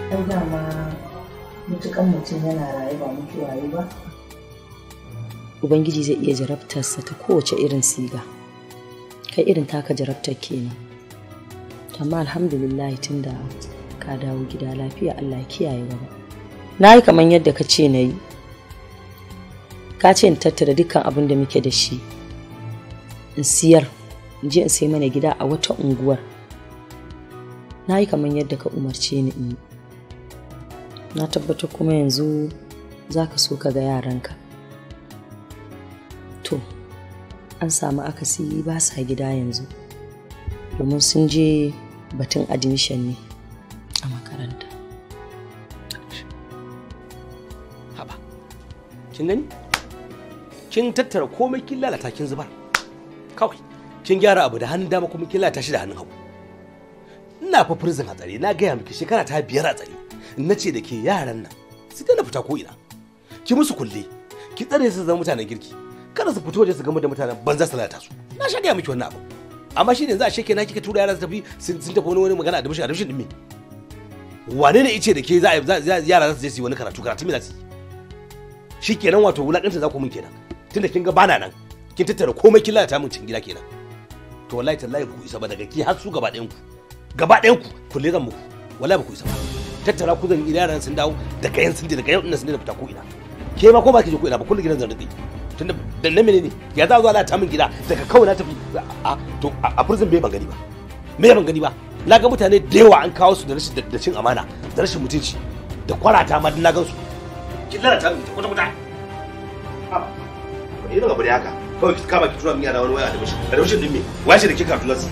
ai dama mutukan mutum yana raye ba mutuwa yi ba ubangiji zai iya jarabtarsa ta kowace irin siga kai irin taka jarabtar kenan amma alhamdulillah tunda ka dawo gida lafiya Allah ya kiyaye gaba na yi kamar yadda ka ce na yi ka ce in tattara dukkan abin da muke da shi in siyar in je in sai mana gida a wata unguwar na yi kamar yadda ka umarce ni in yi na tabbatar kuma yanzu za ka so ka ga yaranka to an samu akasi ba sa gida yanzu domin sun je batun admission ne a makaranta haba kin gani kin tattara komai kin lalata kin zubar kawai kin gyara abu da hannun dama kuma kin lalata shi da hannun hagu ina fa prison a tsare na gaya miki shekara ta biyar a tsare na ce da ke yaran nan su na fita ko ina ki musu kulle ki tsare su zama mutanen girki kada su fito waje su gama da mutanen banza su lalata su na sha gaya miki wannan abu amma shi ne za a sheke na kika tura yara su tafi sun tafi wani wani magana a dabishin a dabishin din me wane ne ice da ke za a yara za su je su yi wani karatu karatu me za su yi shi kenan wato wulakanta za ku min kenan tunda kin ga bana nan kin tattara komai kin lalata min cikin gida kenan to wallahi tallahi ku isa ba daga ki har su gaba ɗayan ku gaba ɗayan ku kulle zan muku wallahi ba ku isa ba tattara ku zan ina yaran sun dawo daga yan sun je daga yau ina sun da fita ko ina ke ma ko ba ki je ko ina ba kullu gidan zan rike tunda da na menene ya za zuwa lalata min gida daga kawai na tafi a to a prison bai ban gani ba me ban gani ba na ga mutane da yawa an kawo su da rashin da cin amana da rashin mutunci da kwarata ma na gan su kin lalata min kwata kwata haba wani irin abu ne haka kawai ki kama ki tura min yara wani waya da mishi da mishi din me waye shi da kika tulansa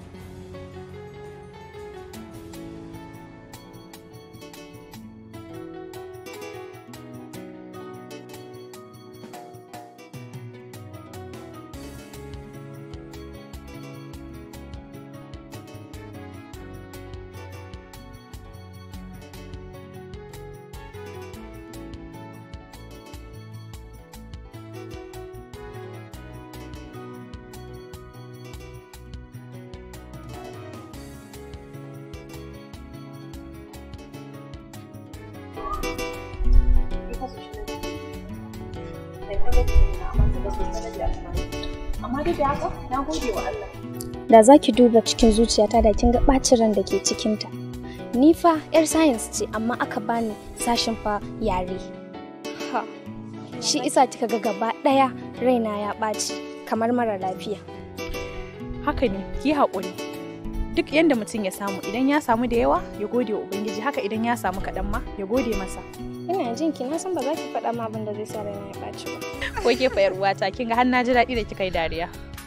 amma duk da haka na gode wa Allah da za ki duba cikin zuciyata da kin ga ɓacin ran da ke cikinta ni fa yar science ce amma aka bani sashin fa yare ha shi isa kika ga gaba ɗaya raina ya ɓaci kamar mara lafiya haka ne ki haƙuri duk yanda mutum ya samu idan ya samu da yawa ya gode wa ubangiji haka idan ya samu kaɗan ma ya gode masa ina jin ki na san ba za ki faɗa ma abin da zai sa raina ya ɓaci ba ko ke fa uwata kin ga har na ji daɗi da kika yi dariya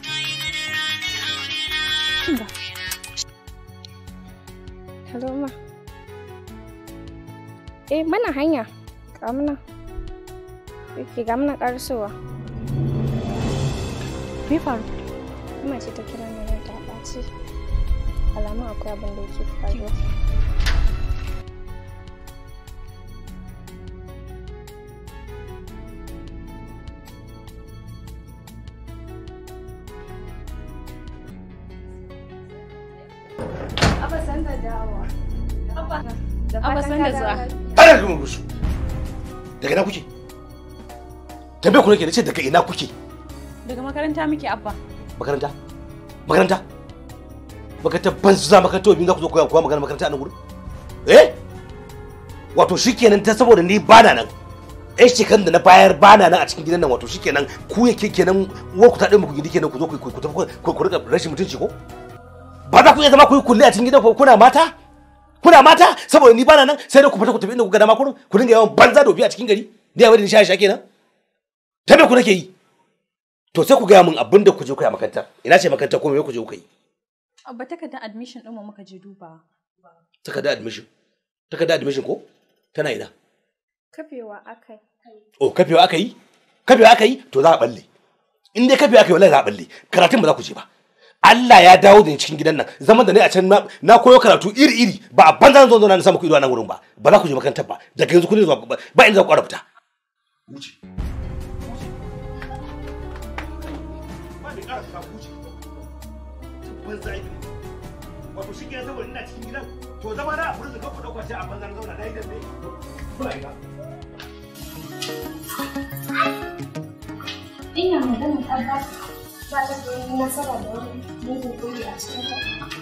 kinga hello ma eh mana hanya ga muna yake ga muna ƙarasowa me faru kuma ce ta kira ni ran ta ɓaci alamun akwai abin da yake faruwa Abba san da zuwa. ana gama musu daga ina kuke tambaye ku nake nace daga ina kuke Daga makaranta muke abba. makaranta makaranta makaranta ban su za makaranta wabin za ku zo koya koya magana makaranta a nan gurin eh wato shikenan ta saboda ni bana nan ɗan shekarun da na bayar bana nan a cikin gidan nan wato shikenan ku yake kenan uwar ku ta ɗaya muku gidi kenan ku zo ku ku tafi ku ku rika rashin mutunci ko ba za ku iya zama ku yi kulle a cikin gidan ku kuna mata kuna mata saboda ni bana nan sai da ku fita ku tafi inda ku ga dama kurin ku dinga yawan banza dofi a cikin gari ni a wadin sha sha kenan ta me ku nake yi to sai ku gaya min abin da ku je ku yi a makaranta ina ce makaranta ko me ku je ku yi Abba takardar admission ɗin mu muka je dubawa. takarda admission takarda admission ko tana ina kafewa akai oh kafewa aka yi kafewa aka yi to za a balle in dai kafewa aka yi wallahi za a balle karatun ba za ku je ba Allah ya dawo da ni cikin gidan nan zaman da ne a can na, na koyo karatu iri iri ba a banza zan zo na samu ku ido a nan wurin ba ba za ku je makarantar ba daga yanzu kun zuwa ba ba inda za ku ƙara fita wuce ba ni ƙara fita wuce banza aiki wato shi ke saboda ina cikin gidan to zama na a furin ka ku dauka shi a banzan zauna na yi dambe ba yi ba Ina magana tabbas ba ta da wani nasara da wani mugun kuri a cikinta.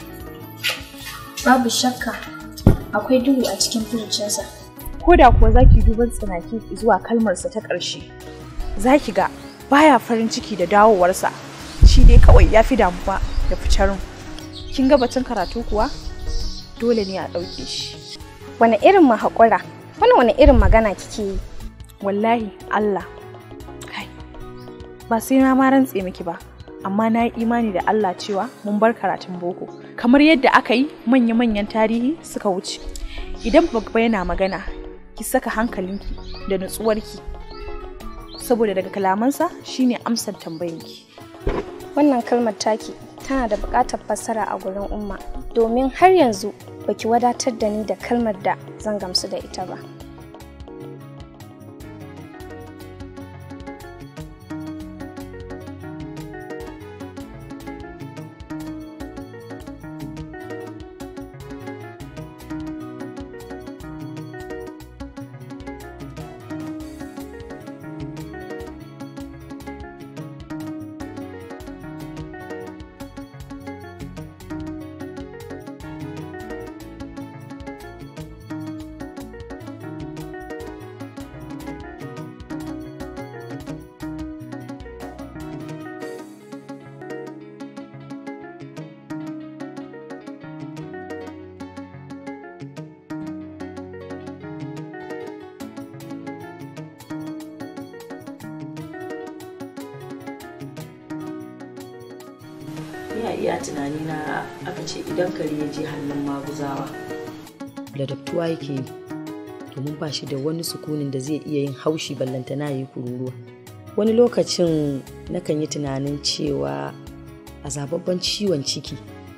Babu shakka akwai duhu a cikin furucinsa. ko da kuwa za ki duban tsanaki zuwa kalmarsa ta ƙarshe za ki ga baya farin ciki da dawowarsa shi dai kawai ya fi damuwa da ficarin kin ga batun karatu kuwa dole ne a ɗauke shi Wane irin mahaƙura? Wani wani irin magana kike yi? wallahi Allah kai ba sai na ma rantse miki ba amma na yi imani da Allah cewa mun bar karatun boko kamar yadda aka yi manya-manyan tarihi suka wuce idan babba yana magana ki saka hankalinki da nutsuwarki saboda daga kalamansa shine amsar tambayinki Wannan kalmar taki tana da buƙatar fassara a gurin umma domin har yanzu baki wadatar da ni da kalmar da zan gamsu da ita ba. ni a iya tunani na aka ce idan kare ya je hannun maguzawa ladabtuwa yake yi domin ba shi da wani sukunin da zai iya yin haushi ballantana ya yi kururuwa wani lokacin nakan yi tunanin cewa a zababban ciwon ciki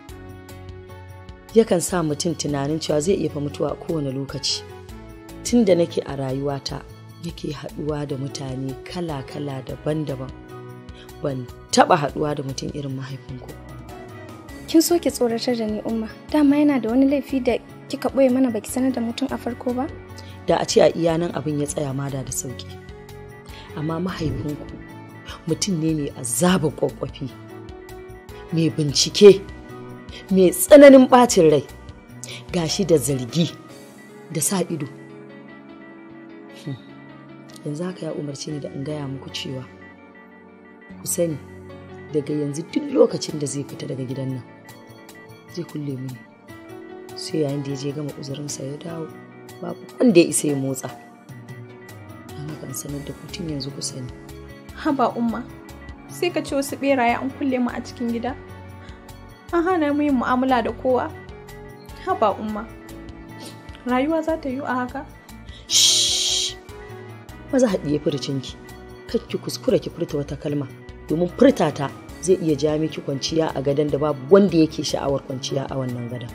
yakan sa mutum tunanin cewa zai iya fa mutuwa a kowane lokaci tun da nake a rayuwata nake haɗuwa da mutane kala-kala daban-daban ban taɓa haɗuwa da mutum irin mahaifinku Kin so ki tsoratar da ni umma. Dama yana da wani laifi da kika ɓoye mana baki sanar da mutum a farko ba? da a ce a iya nan abin ya tsaya ma da da sauki amma mahaifinku mutum ne mai azaba kwakwafi mai bincike mai tsananin ɓacin rai gashi da zargi da sa ido Hmm. yanzu haka ya umarci ni da in gaya muku cewa ku sani daga yanzu duk lokacin da zai fita daga gidan nan zai kulle mini sai yayin da ya je gama uzurinsa ya dawo babu wanda ya isa ya motsa don haka in sanar da ku tun yanzu ku sani haba umma sai ka ce wasu beraye an kulle mu a cikin gida an hana mu yin mu'amala da kowa haba umma rayuwa za ta yi a haka Shhh! maza haɗiye furcinki kar ki kuskura ki furta wata kalma domin furta ta zai iya ja miki kwanciya a gadon da babu wanda yake sha'awar kwanciya a wannan gadon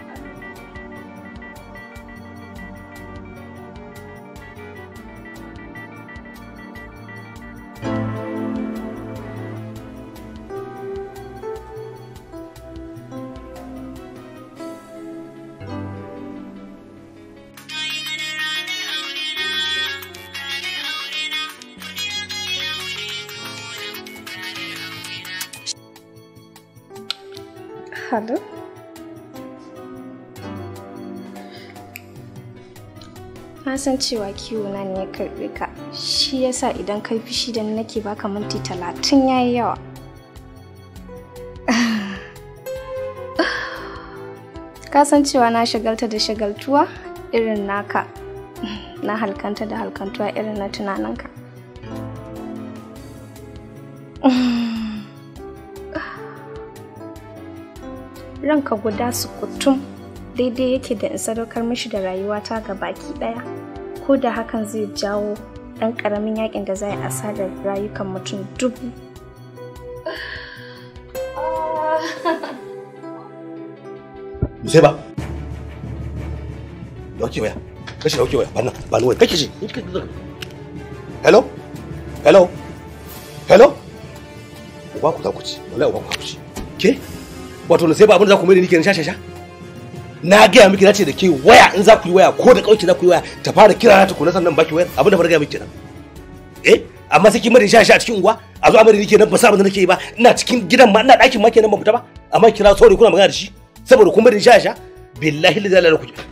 Hello? Na san cewa kiwo na ne ya karɓe ka. Shi yasa idan kai fishi da ni nake baka minti talatin yayi yawa. Ka san cewa na shagalta da shagaltuwa irin naka. Na halkanta da halkantuwa irin na tunaninka. ranka guda sukutum daidai yake da in sadaukar mishi da rayuwata ga baki daya ko da hakan zai jawo ɗan ƙaramin yakin da zai asarar rayukan mutum dubu sai ba dauke waya kashi dauke waya ba nan ba nan waya kake shi hello hello hello uba ku za ku ci wallahi uba ku za ku ci ke wato na sai ba abin da za ku mai da ni kenan sha sha sha na gaya miki na ce da ke waya in za ku yi waya ko da kauki za ku yi waya ta fara kira na ta kula sannan baki wayar abin da fara gaya miki kenan eh amma sai kin mari sha sha a cikin unguwa a zo amari nake nan ba sa abin da nake yi ba ina cikin gidan ma ina ɗakin ma kenan ban fita ba amma kira sauri kuna magana da shi saboda kun mari sha sha billahi la ilaha illa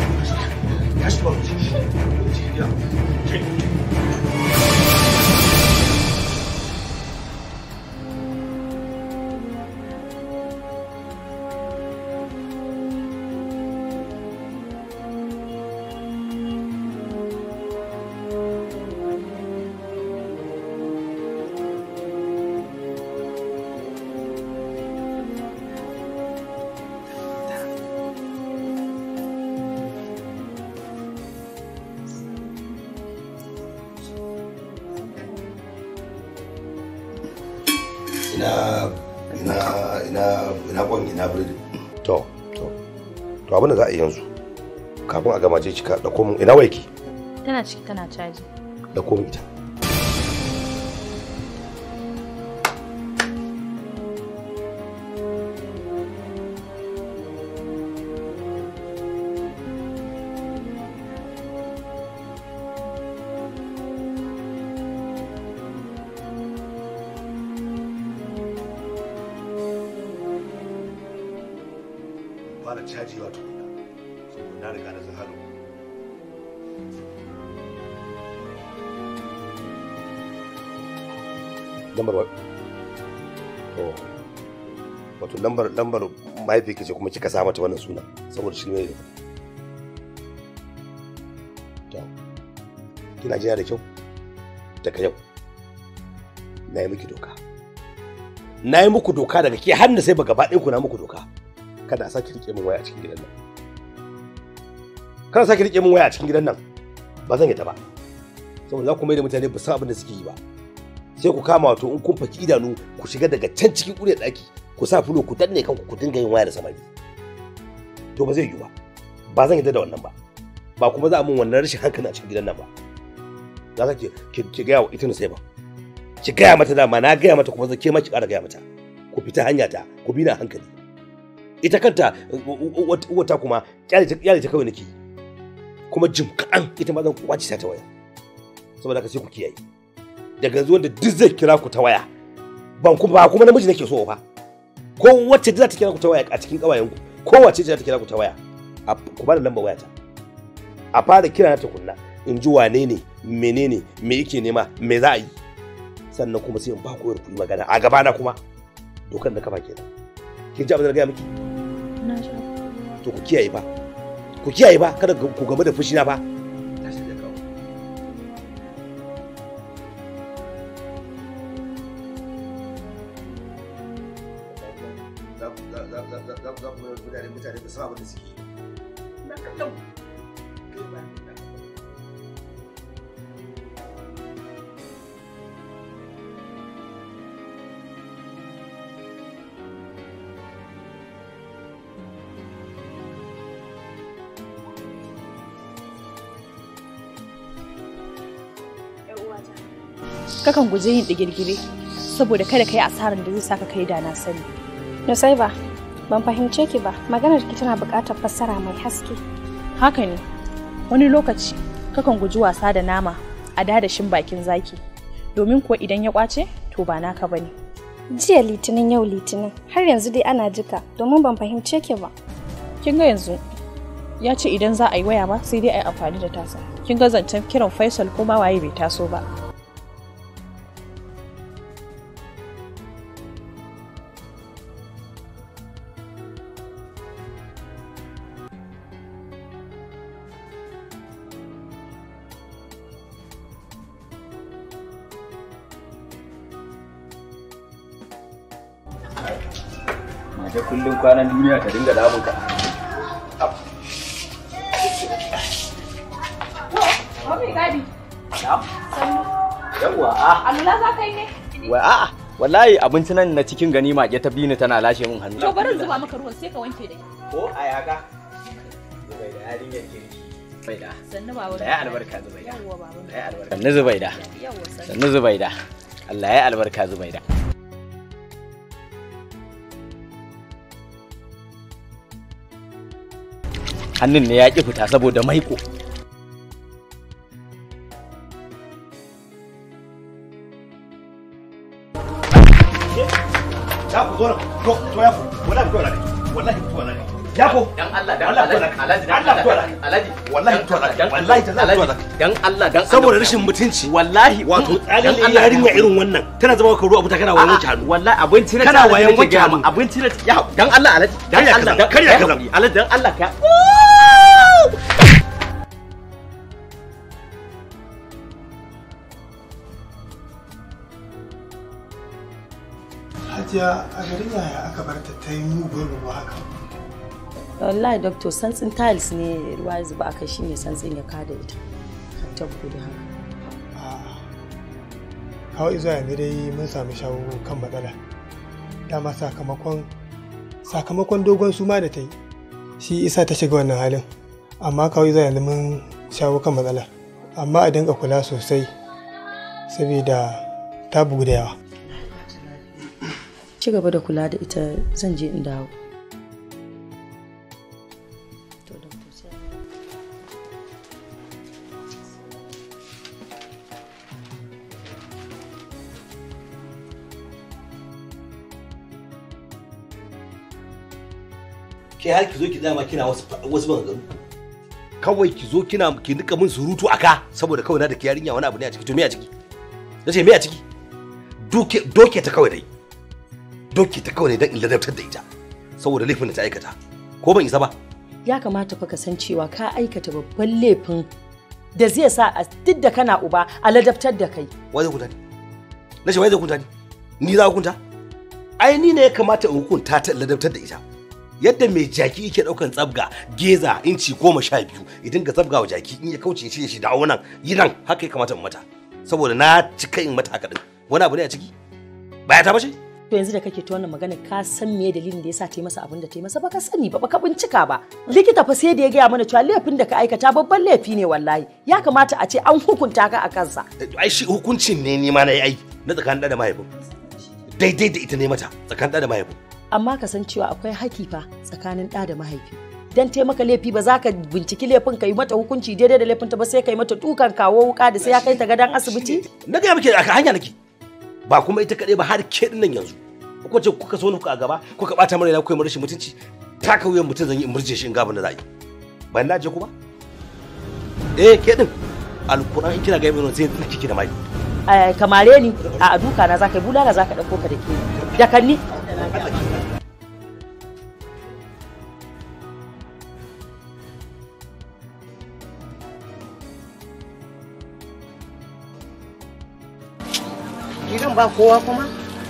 ina ina ina ina kwan ina biredi to to to abin da za a yi yanzu kafin a gama je cika da komun ina waiki Tana ciki tana caji. da komun ita fara caji wato na riga na zahalo lambar wa to wato lambar lambar mahaifi ce kuma kika sa mata wannan suna saboda shi ne to kina jina da kyau daga yau na yi miki doka na yi muku doka daga ke hannu sai ba gaba ɗaya ku na muku doka kada a sake rike min waya a cikin gidan nan kada a sake rike min waya a cikin gidan nan ba zan yi ta ba saboda za ku mai da mutane ba san abin da suke yi ba sai ku kama wato in kun faki idanu ku shiga daga can cikin ƙuryar ɗaki ku sa fulo ku danne kanku ku dinga yin waya da samari to ba zai yiwu ba ba zan yi da wannan ba ba kuma za a min wannan rashin hankali a cikin gidan nan ba za ka ki ki gaya wa ita sai ba ki gaya mata dama na gaya mata kuma zan ke ma ki ƙara gaya mata ku fita hanya ta ku bi na hankali ita kanta wata kuma kyale ta kawai nake kuma jim kaɗan ita ma zan kwace ta waya saboda haka sai ku kiyaye daga yanzu wanda duk zai kira ku ta waya ban kuma ba kuma namiji nake so fa ko wacce za ta kira ku ta waya a cikin kawayen ku ko wacce za ta kira ku ta waya ku ba da lambar waya ta a fara kira na ta kunna in ji wane ne menene me yake nema me za a yi sannan kuma sai in ba ku ku yi magana a gabana kuma dokar da kafa kenan kin ji abin da gaya miki Na sha. to ku kiyaye ba ku kiyaye ba kada ku gamu da fushi na ba mutane da sabon da suke na kallon Kakan guji yin digirgire saboda kada ka yi asarar da zai saka kai da na sani. Nusaiba, ban fahimce ki ba. Maganar ki tana buƙatar fassara mai haske. Haka ne, wani lokaci kakan guji wasa da nama a dadashin bakin zaki. Domin kuwa idan ya kwace, to ba naka bane. Jiya litinin yau litinin har yanzu dai ana jika domin ban fahimce ki ba. Kin ga yanzu ya ce idan za a yi waya ba sai dai a yi amfani da tasa. Kin ga zancen kiran Faisal ko ma waye bai taso ba. Mata kullum kwanan duniya ta dinga damun ka. Yawwa a. Alula za ka yi ne? Wa a'a wallahi abinci nan na cikin gani mage ta bini tana lashe min hannu. To bari in zuba maka ruwan sai ka wanke da Ko a yaga. Zubaida yarinyar kirki. Zubaida. Sannu baba. Da ya albarka Zubaida. Yawwa baba. Da ya albarka. Sannu Zubaida. Yawwa sannu. Sannu Zubaida. Allah ya albarka Zubaida. hannun ne ya ƙi fita saboda maiko Ya ku zo nan. To, to ya ku. Wallahi to wallahi. Wallahi to wallahi. Ya ku. dan Allah dan Allah Allah to Alhaji dan Allah to Allah Alhaji Wallahi to wallahi. Wallahi to wallahi. dan Allah dan Saboda rashin mutunci. wallahi Wato dan tsalin Allah yarinya irin wannan tana zama ka ruwa abuta kana wayan wanke hannu. wallahi abinci na Kana tare wayan nake wanke gaya hannu. ma, abinci na ya dan Allah Alhaji dan Karya Allah kaza, dan karya ya kaza. haƙuri, Alhaji dan Allah ka Hajiya a garin yaya aka bar ta ta yi mugun ruwa haka. wallahi doctor santsin tiles ne ruwa ya zuba aka shine santsin ya kada ita har ta gudu haka A'a. Kawo izuwa yanzu dai mun samu shawo kan matsala. Dama sakamakon sakamakon dogon suma da ta yi. Shi isa ta shiga wannan halin. Amma kawo izuwa yanzu mun shawo kan matsala. Amma a dinga kula sosai saboda ta bugu da yawa. ci gaba da kula da ita zan je in dawo To, doctor, sai- Ke har ki zo ki dama kina wasu wasu maganganu. Kawai ki zo kina ki nika min surutu aka saboda kawai na da ki yarinya wani abu ne a ciki to me a ciki? Nace me a ciki? Doke doke ta kawai dai. Doke ta kawai dai dan in ladabtar da ita. Saboda laifin da ta aikata. Ko ban isa ba? ya kamata fa ka san cewa ka aikata babban laifin da zai sa a duk da kana uba a ladabtar da kai Wai zai hukunta ni? Nace wai zai hukunta ni? Ni za a hukunta? Ai ni ne ya kamata in hukunta ta in ladabtar da ita. Yadda mai jaki yake daukan tsabga geza inci goma sha biyu idan ga tsabga wa jaki in ya kauce shi shi dawo nan yi nan haka ya kamata in mata saboda na cika in mata haka din wani abu ne a ciki baya ta bace to yanzu da kake ta wannan magana ka san me dalilin da yasa ta yi masa abin da ta yi masa ba ka sani ba ka bincika ba likita fa sai da ya gaya mana cewa laifin da ka aikata babban laifi ne wallahi ya kamata a ce an hukunta ka a kansa ai shi hukuncin ne ni ma na yi ai na tsakanin ɗa da mahaifin daidai da ita ne mata tsakanin ɗa da mahaifin amma ka san cewa akwai haki fa tsakanin ɗa da mahaifi dan taimaka laifi ba za ka binciki laifin ka yi mata hukunci daidai da laifinta ba sai ka yi mata dukan kawo wuka da sai ya kai ta gadon asibiti na gaya muke a hanya nake ba kuma ita kaɗai ba har ke nan yanzu ko ce kuka so nuku a gaba kuka ɓata mara kuka yi rashin mutunci taka wuyan mutum zan yi in murje shi in gabin da za a yi bayan na je ku ba eh ke din alkuran in kina gaya mai sai na kike da mai Eh, kamare ni a duka na za ka yi bulala za ka ɗauko ka da ke da kanni gidan ba kowa kuma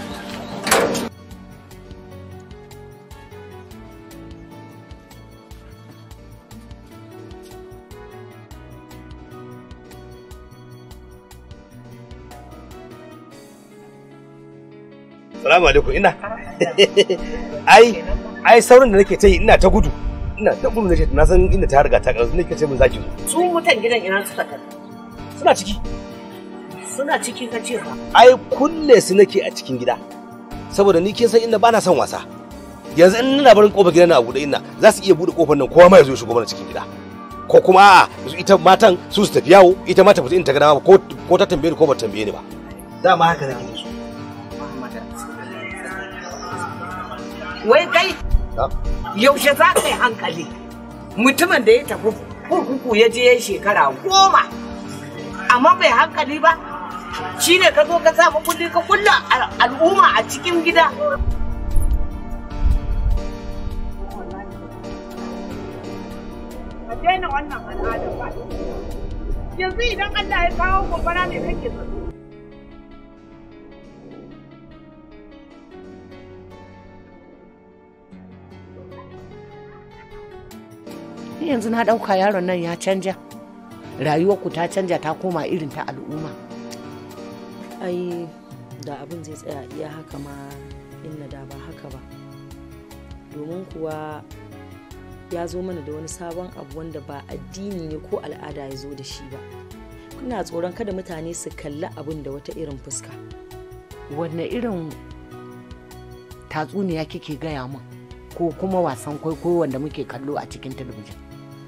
salamu alaikum ina ai ai saurin da nake ta yi ina ta gudu ina ta gudu nake na san inda ta riga ta karatu nake ce min zaki zo su mutan gidan ina suka tafi suna ciki suna ciki ka ce ba ai kulle su nake a cikin gida saboda ni kin san inda bana son wasa yanzu in ina barin kofar gidan na a buɗe ina za su iya buɗe kofar nan kowa ma ya zo ya shigo mana cikin gida ko kuma a'a ita matan su su tafi yawo ita ma ta fita in ta ga dama ko ko ta tambaye ni ko ba ta tambaye ni ba dama haka nake so wai kai Ha? yaushe za ka yi hankali mutumin da ya tafi kurkuku ya je shekara goma amma bai hankali ba shi ne ka zo ka samu kuɗi ka kulla al- al'umma a cikin gida a daina wannan al'adar ba yanzu idan Allah ya kawo gobara ne kake so Ni yanzu na ɗauka yaron nan ya canja rayuwarku ta canja ta koma irin ta al'umma ai da abin zai tsaya iya haka ma inna da ba haka ba domin kuwa ya zo mana da wani sabon abu wanda ba addini ne ko al'ada ya zo da shi ba kuna tsoron kada mutane su kalli abin da wata irin fuska wanne irin tatsuniya kike gaya min ko kuma wasan kwaikwayo wanda muke kallo a cikin talabijin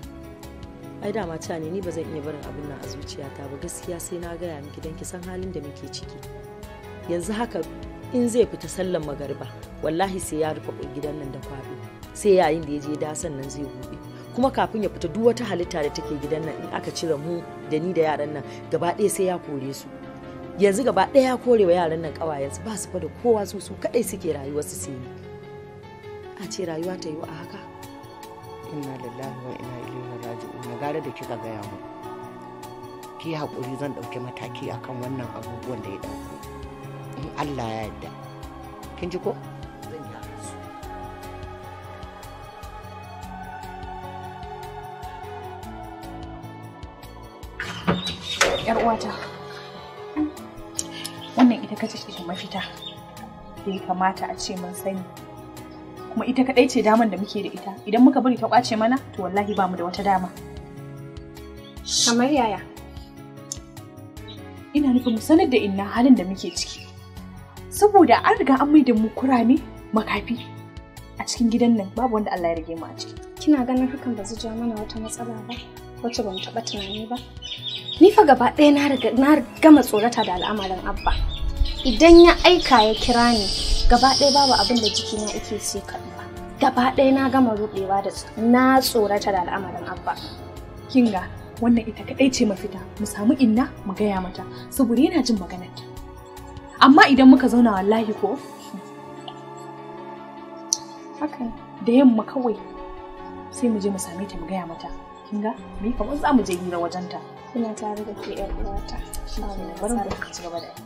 ai dama ta ne ni ba zan iya barin abin nan a zuciyata ba gaskiya sai na gaya miki don ki san halin da muke ciki yanzu haka in zai fita sallan magariba wallahi sai ya rufe gidan nan da kwaɗo sai yayin da ya je da sannan zai buɗe kuma kafin ya fita duk wata halitta da take gidan nan in aka cire mu da ni da yaran nan gaba ɗaya sai ya kore su yanzu gaba ɗaya ya kore wa yaran nan ƙawayensu ba su fa da kowa su su kaɗai suke rayuwar su sai ni a ce rayuwa ta yi a haka inna lillahi wa inna ilaihi raji'un gara da kika gaya mu ki haƙuri zan ɗauki mataki akan wannan abubuwan da ya ɗauko in Allah ya yarda kin ji ko zan yi haka su yar uwata wannan ita kace ce mafita da ya kamata a ce mun sani kuma ita kadai ce daman da muke da ita idan muka bari ta kwace mana to wallahi ba mu da wata dama Kamar yaya? ina nufin mu sanar da inna halin da muke ciki saboda an riga an maida mu kurame makafi a cikin gidan nan babu wanda Allah ya rage mu a ciki Kina ganin hakan ba zai ja mana wata matsala ba? Wacce ba mu taɓa tunani ba? Ni fa gaba ɗaya na riga na gama tsorata da al'amarin Abba. Idan ya aika ya kira ni, gaba ɗaya babu abin da jikina yake ce ba. Gaba ɗaya na gama ruɗewa da na tsorata da al'amarin Abba. kinga wannan ita kadai ce mafita mu samu inna mu gaya mata saboda yana jin maganarta amma idan muka zauna wallahi ko Haka da yamma kawai sai mu je mu same ta mu gaya mata kinga me kamar za mu je hira wajenta ina tare da ke ƴar uwata. shi ke bari mu ci gaba da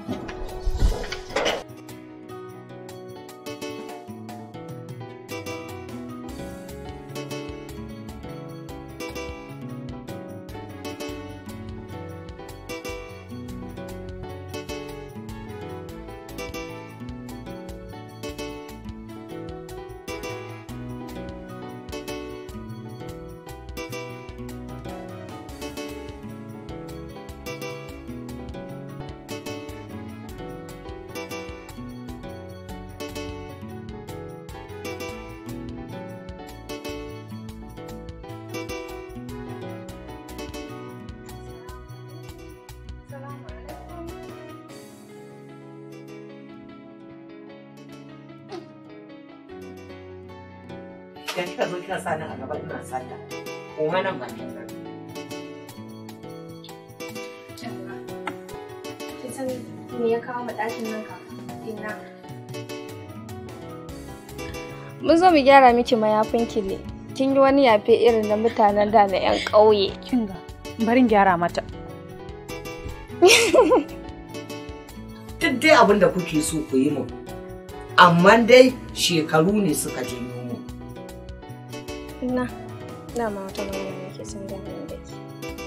da kika zo kina sa ni a gaba ina sallah ko ma nan bakin nan Kin san me ya kawo mu ɗakin nan ka? Inna. Mun zo mu gyara miki mayafinki ne. Kin yi wani yafe irin na mutanen da na 'yan ƙauye. kinga barin gyara mata duk dai abin da kuke so ku yi mun amma dai shekaru ne suka janyo mu Inna. Dama wata magana nake son gaya da ke.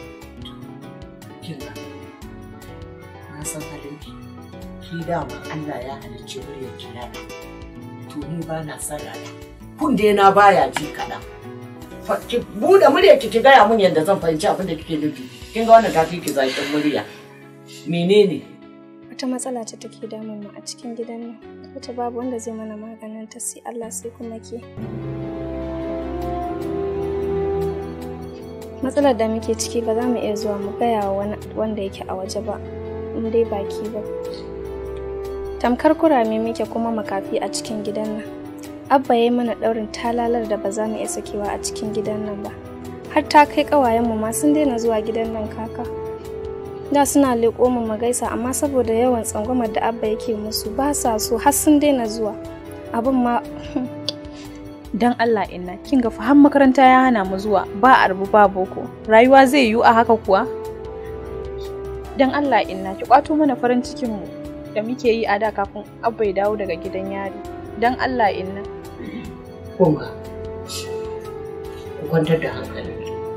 kinga na san halin ki ki dama Allah ya halicci muryar ki rana to ni ba na san rana kun dai na baya ji kaɗan Fa- ki buɗe muryar ki ki gaya mun yadda zan fahimci abin da kike nufi kin ga wannan tafi ki zaƙin murya menene Wata matsala ce take damun mu a cikin gidan nan. Wata babu wanda zai mana maganin ta sai Allah sai kuma ke. Matsalar da muke ciki ba za mu iya zuwa mu gaya wa wani wanda yake a waje ba, in dai baki ba. Tamkar kurame muke kuma makafi a cikin gidan nan. Abba ya yi mana ɗaurin talalar da ba za mu iya sakewa a cikin gidan nan ba. Har ta kai ƙawayenmu ma sun daina zuwa gidan nan kaka. da suna leƙo mu mu gaisa amma saboda yawan tsangwamar da abba yake musu ba sa so har sun daina zuwa abin ma dan Allah inna kinga fa har makaranta ya hana mu zuwa ba arbu ba boko rayuwa zai yiwu a haka kuwa dan Allah inna ki kwato mana farin cikin mu da muke yi a da kafin abba ya dawo daga gidan yari dan Allah inna kunga ku kwantar da hankali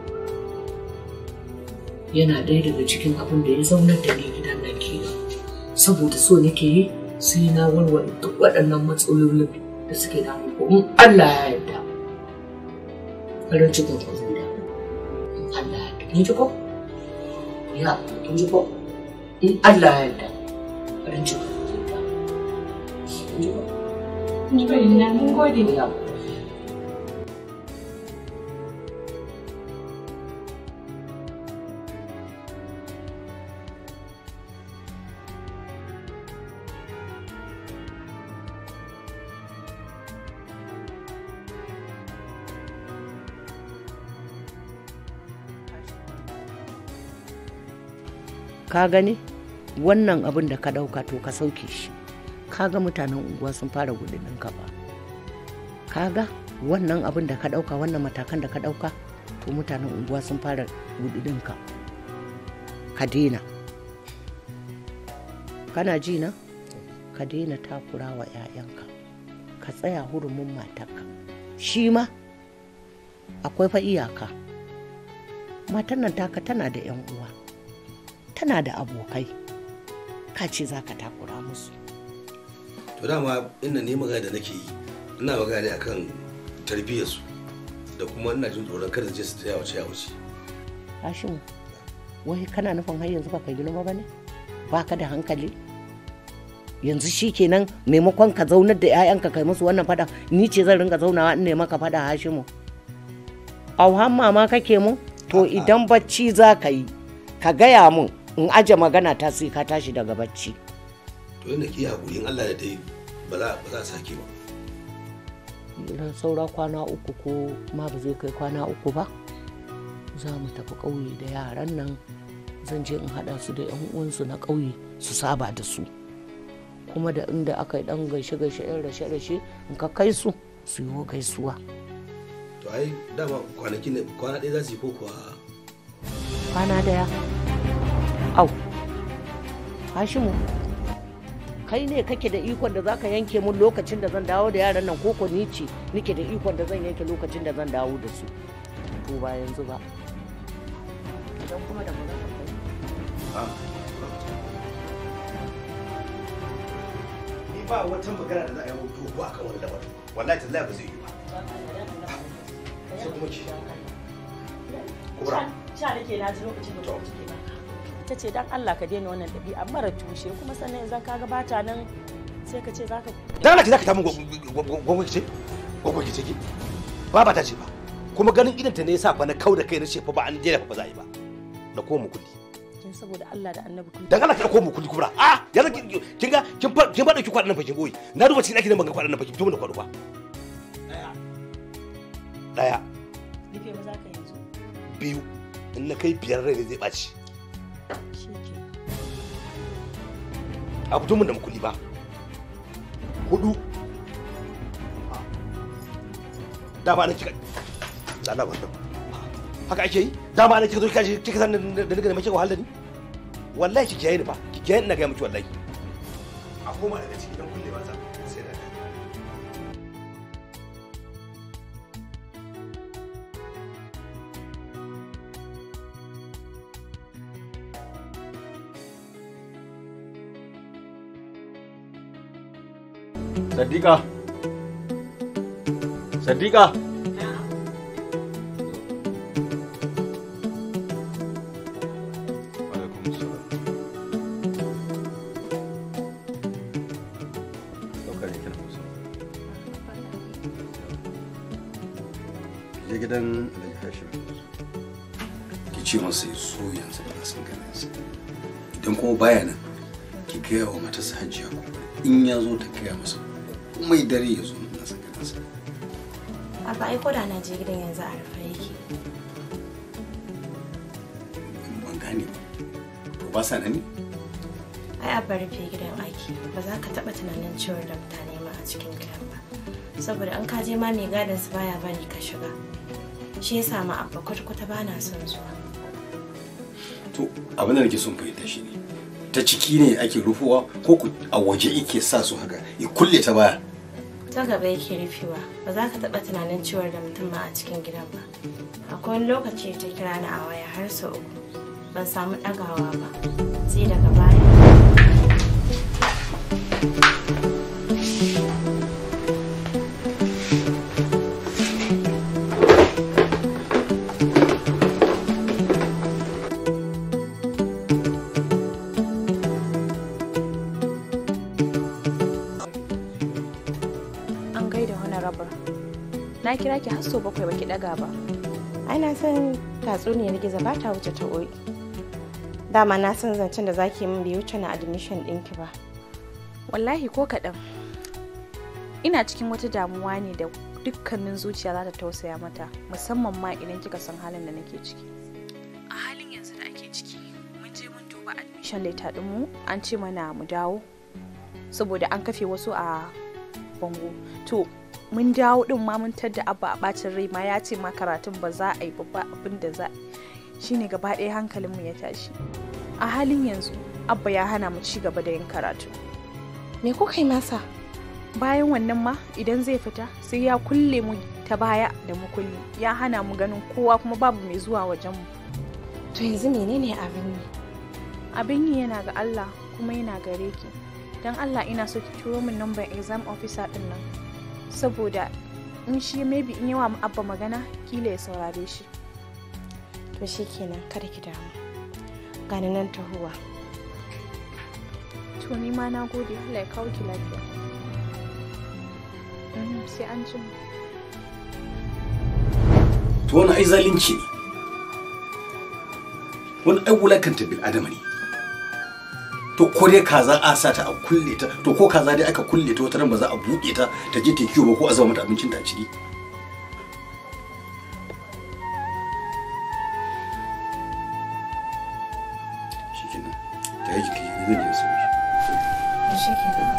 yana ɗaya daga cikin abin da ya zaunar da ni gidan nan kenan saboda so nake yi sai na warware duk waɗannan matsalolin da suke damu ko in Allah ya yarda farin cikin ku zai damu in Allah ya yarda kin ji ko ya kin ji ko in Allah ya yarda farin cikin ku zai damu kin ji ko mun gode ya ka gani wannan abin da ka ɗauka to ka sauke shi kaga mutanen unguwa sun fara gudun ka ba kaga wannan abin da ka ɗauka wannan matakan da ka ɗauka to mutanen unguwa sun fara gudun ka ka daina kana ji na ka daina takura wa 'ya'yanka ka tsaya hurumin matarka shi ma akwai fa iyaka matan nan taka tana da 'yan uwa tana da abokai ka ce za ka takura musu to dama ina ne magana da nake yi ina magana ne akan tarbiyyarsu da kuma ina jin tsoron kada je su ta yawace yawace Hashimu, wai kana nufin har yanzu baka girma ba ne? Baka da hankali? Yanzu shi kenan maimakon ka zaunar da 'ya'yanka kai musu wannan fada, ni ce zan ringa zaunawa in ne maka fada Hashimu. Auhan mama kake mu? To idan bacci za ka yi, ka gaya mun in aje magana ta sai ka tashi daga bacci. to yadda ki haƙuri in Allah da dai ba za ba za a sake ba Idan saura kwana uku ko ma ba zai kai kwana uku ba, za mu tafi ƙauye da yaran nan zan je in haɗa su da 'yan uwansu na ƙauye su saba da su. kuma da inda aka yi ɗan gaishe-gaishe 'yan rashe-rashe in ka kai su su yi gaisuwa. to ai dama kwanaki ne kwana ɗaya za su yi ko kuwa kwana daya au hashimu kai ne kake da ikon da zaka yanke mun lokacin da zan dawo da yaran nan koko ni ce nike da ikon da zan yanke lokacin da zan dawo da su to ba yanzu ba idan kuma da magana kai ni ba wata magana da za a yi mutu ko akan wani lamarin wallahi tallahi ba zai yi ba sai kuma ki kubra sha nake na ji lokacin da kuma ciki ba ta ce dan Allah ka daina wannan ɗabi'a mara tushe kuma sannan yanzu ka gabata nan sai ka ce zaka dan Allah ki zaka ta mun gwangwaki ce gwangwaki ce ki ba ba ta ce ba kuma ganin idan ta ne yasa fa na kau da kai na ce fa ba an daina fa ba za a yi ba da ko mu kulli kin saboda Allah da Annabi kun dan Allah ki ko mu kulli kubra a yanzu kin kin ga kin fa kin ba dauki kwadan nan fa kin boye na duba cikin ɗakin nan ban ga kwadan nan fa kin fito mun da kwado ba daya rufe ba za ka yanzu biyu in na kai biyar rai ne zai ɓaci shike a fito mun da makulli ba hudu dama na kika tsada wannan haka ake yi dama na kika zo kika kika san da nika da mace wahal da ni wallahi ki kiyaye ni ba ki kiyaye ina ga miki wallahi a koma daga ciki dan kulle ba za sai da Sadiqa. Sadiqa. je gidan Alhaji Hashim ki ce masa ya so yanzu ba san ganin sa idan kuma baya nan ki gaya wa matarsa Hajiya ko in ya zo ta gaya masa komai dare ya zo na san ganin sa Abba ai koda na je gidan yanzu a rufe yake. ban gane ba to ba sa nan ne Ai abba rufe gidan aiki ba za ka taɓa tunanin ciwon da mutane ma a cikin gidan ba. Saboda an ka je ma mai gadon su baya bari ka shiga. Shi yasa ma abba kwata-kwata ba na son zuwa. to abin da nake son fahimta shi ne ta ciki ne ake rufowa ko ku a waje yake sa su haka ya kulle ta baya Ta gaba yake rufewa ba za ka taɓa tunanin ciwon da mutum ma a cikin gidan ba. Akwai wani lokaci ta kira ni a waya har sau uku. Ban samu ɗagawa ba. Sai daga baya. An gaida honorable. Na kira ki har sau bakwai baki daga ba. ai na san tatsuniyar gizo ba ta wuce ta oyi dama na san zancen da zaki min bai wuce na admission ɗinki ba Wallahi ko kaɗan. Ina cikin wata damuwa ne da dukkanin zuciya za ta tausaya mata musamman ma idan kika san halin da nake ciki. A halin yanzu da ake ciki mun je mun duba duba admission letter ɗinmu an ce mana mu dawo saboda an kafe wasu a bango to mun dawo din ma mun tadda abba a bacin rai ma ya ce ma karatun ba za a yi ba abin da za shine gaba ɗaya hankalinmu ya tashi a halin yanzu abba ya hana mu ci gaba da yin karatu me kuka yi masa bayan wannan ma idan zai fita sai ya kulle mu ta baya da mu kulle ya hana mu ganin kowa kuma babu mai zuwa wajen mu to yanzu menene abin yi abin yi yana ga Allah kuma yana gare ki don Allah ina so ki turo min number exam officer din nan saboda in shi maybe in yawa abba magana kila ya saurare shi to shikenan kada ki damu gani nan tahowa to ni ma na gode Allah ya kawo ki lafiya sai an ji to wani ai zalunci ne wani ai wulakanta bil adama ne to ko dai kaza a sa ta a kulle ta to ko kaza dai aka kulle ta wata ba za a buɗe ta ta je ta kiwo ba ko a zama mata abincin ta a ciki shikenan ta yi jiki zai je su shikenan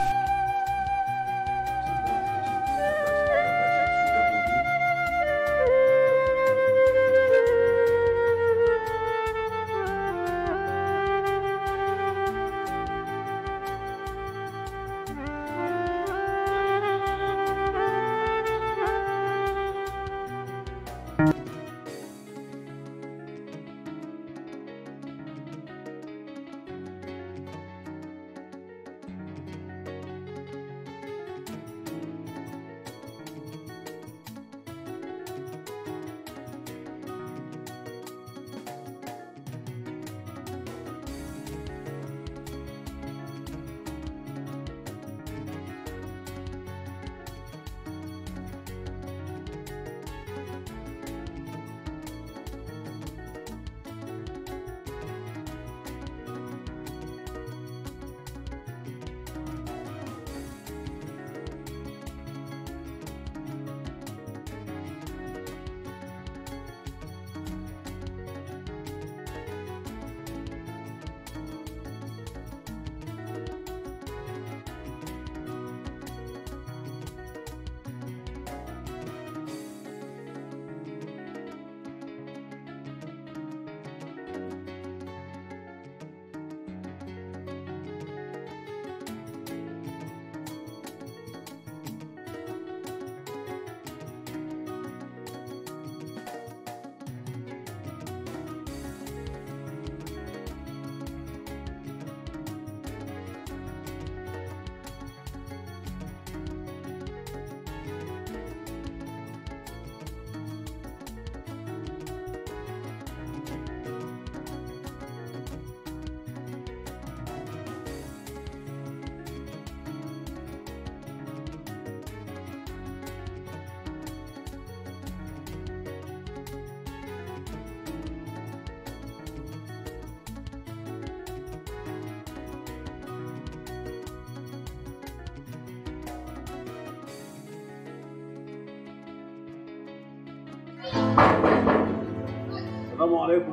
Salamu alaikum.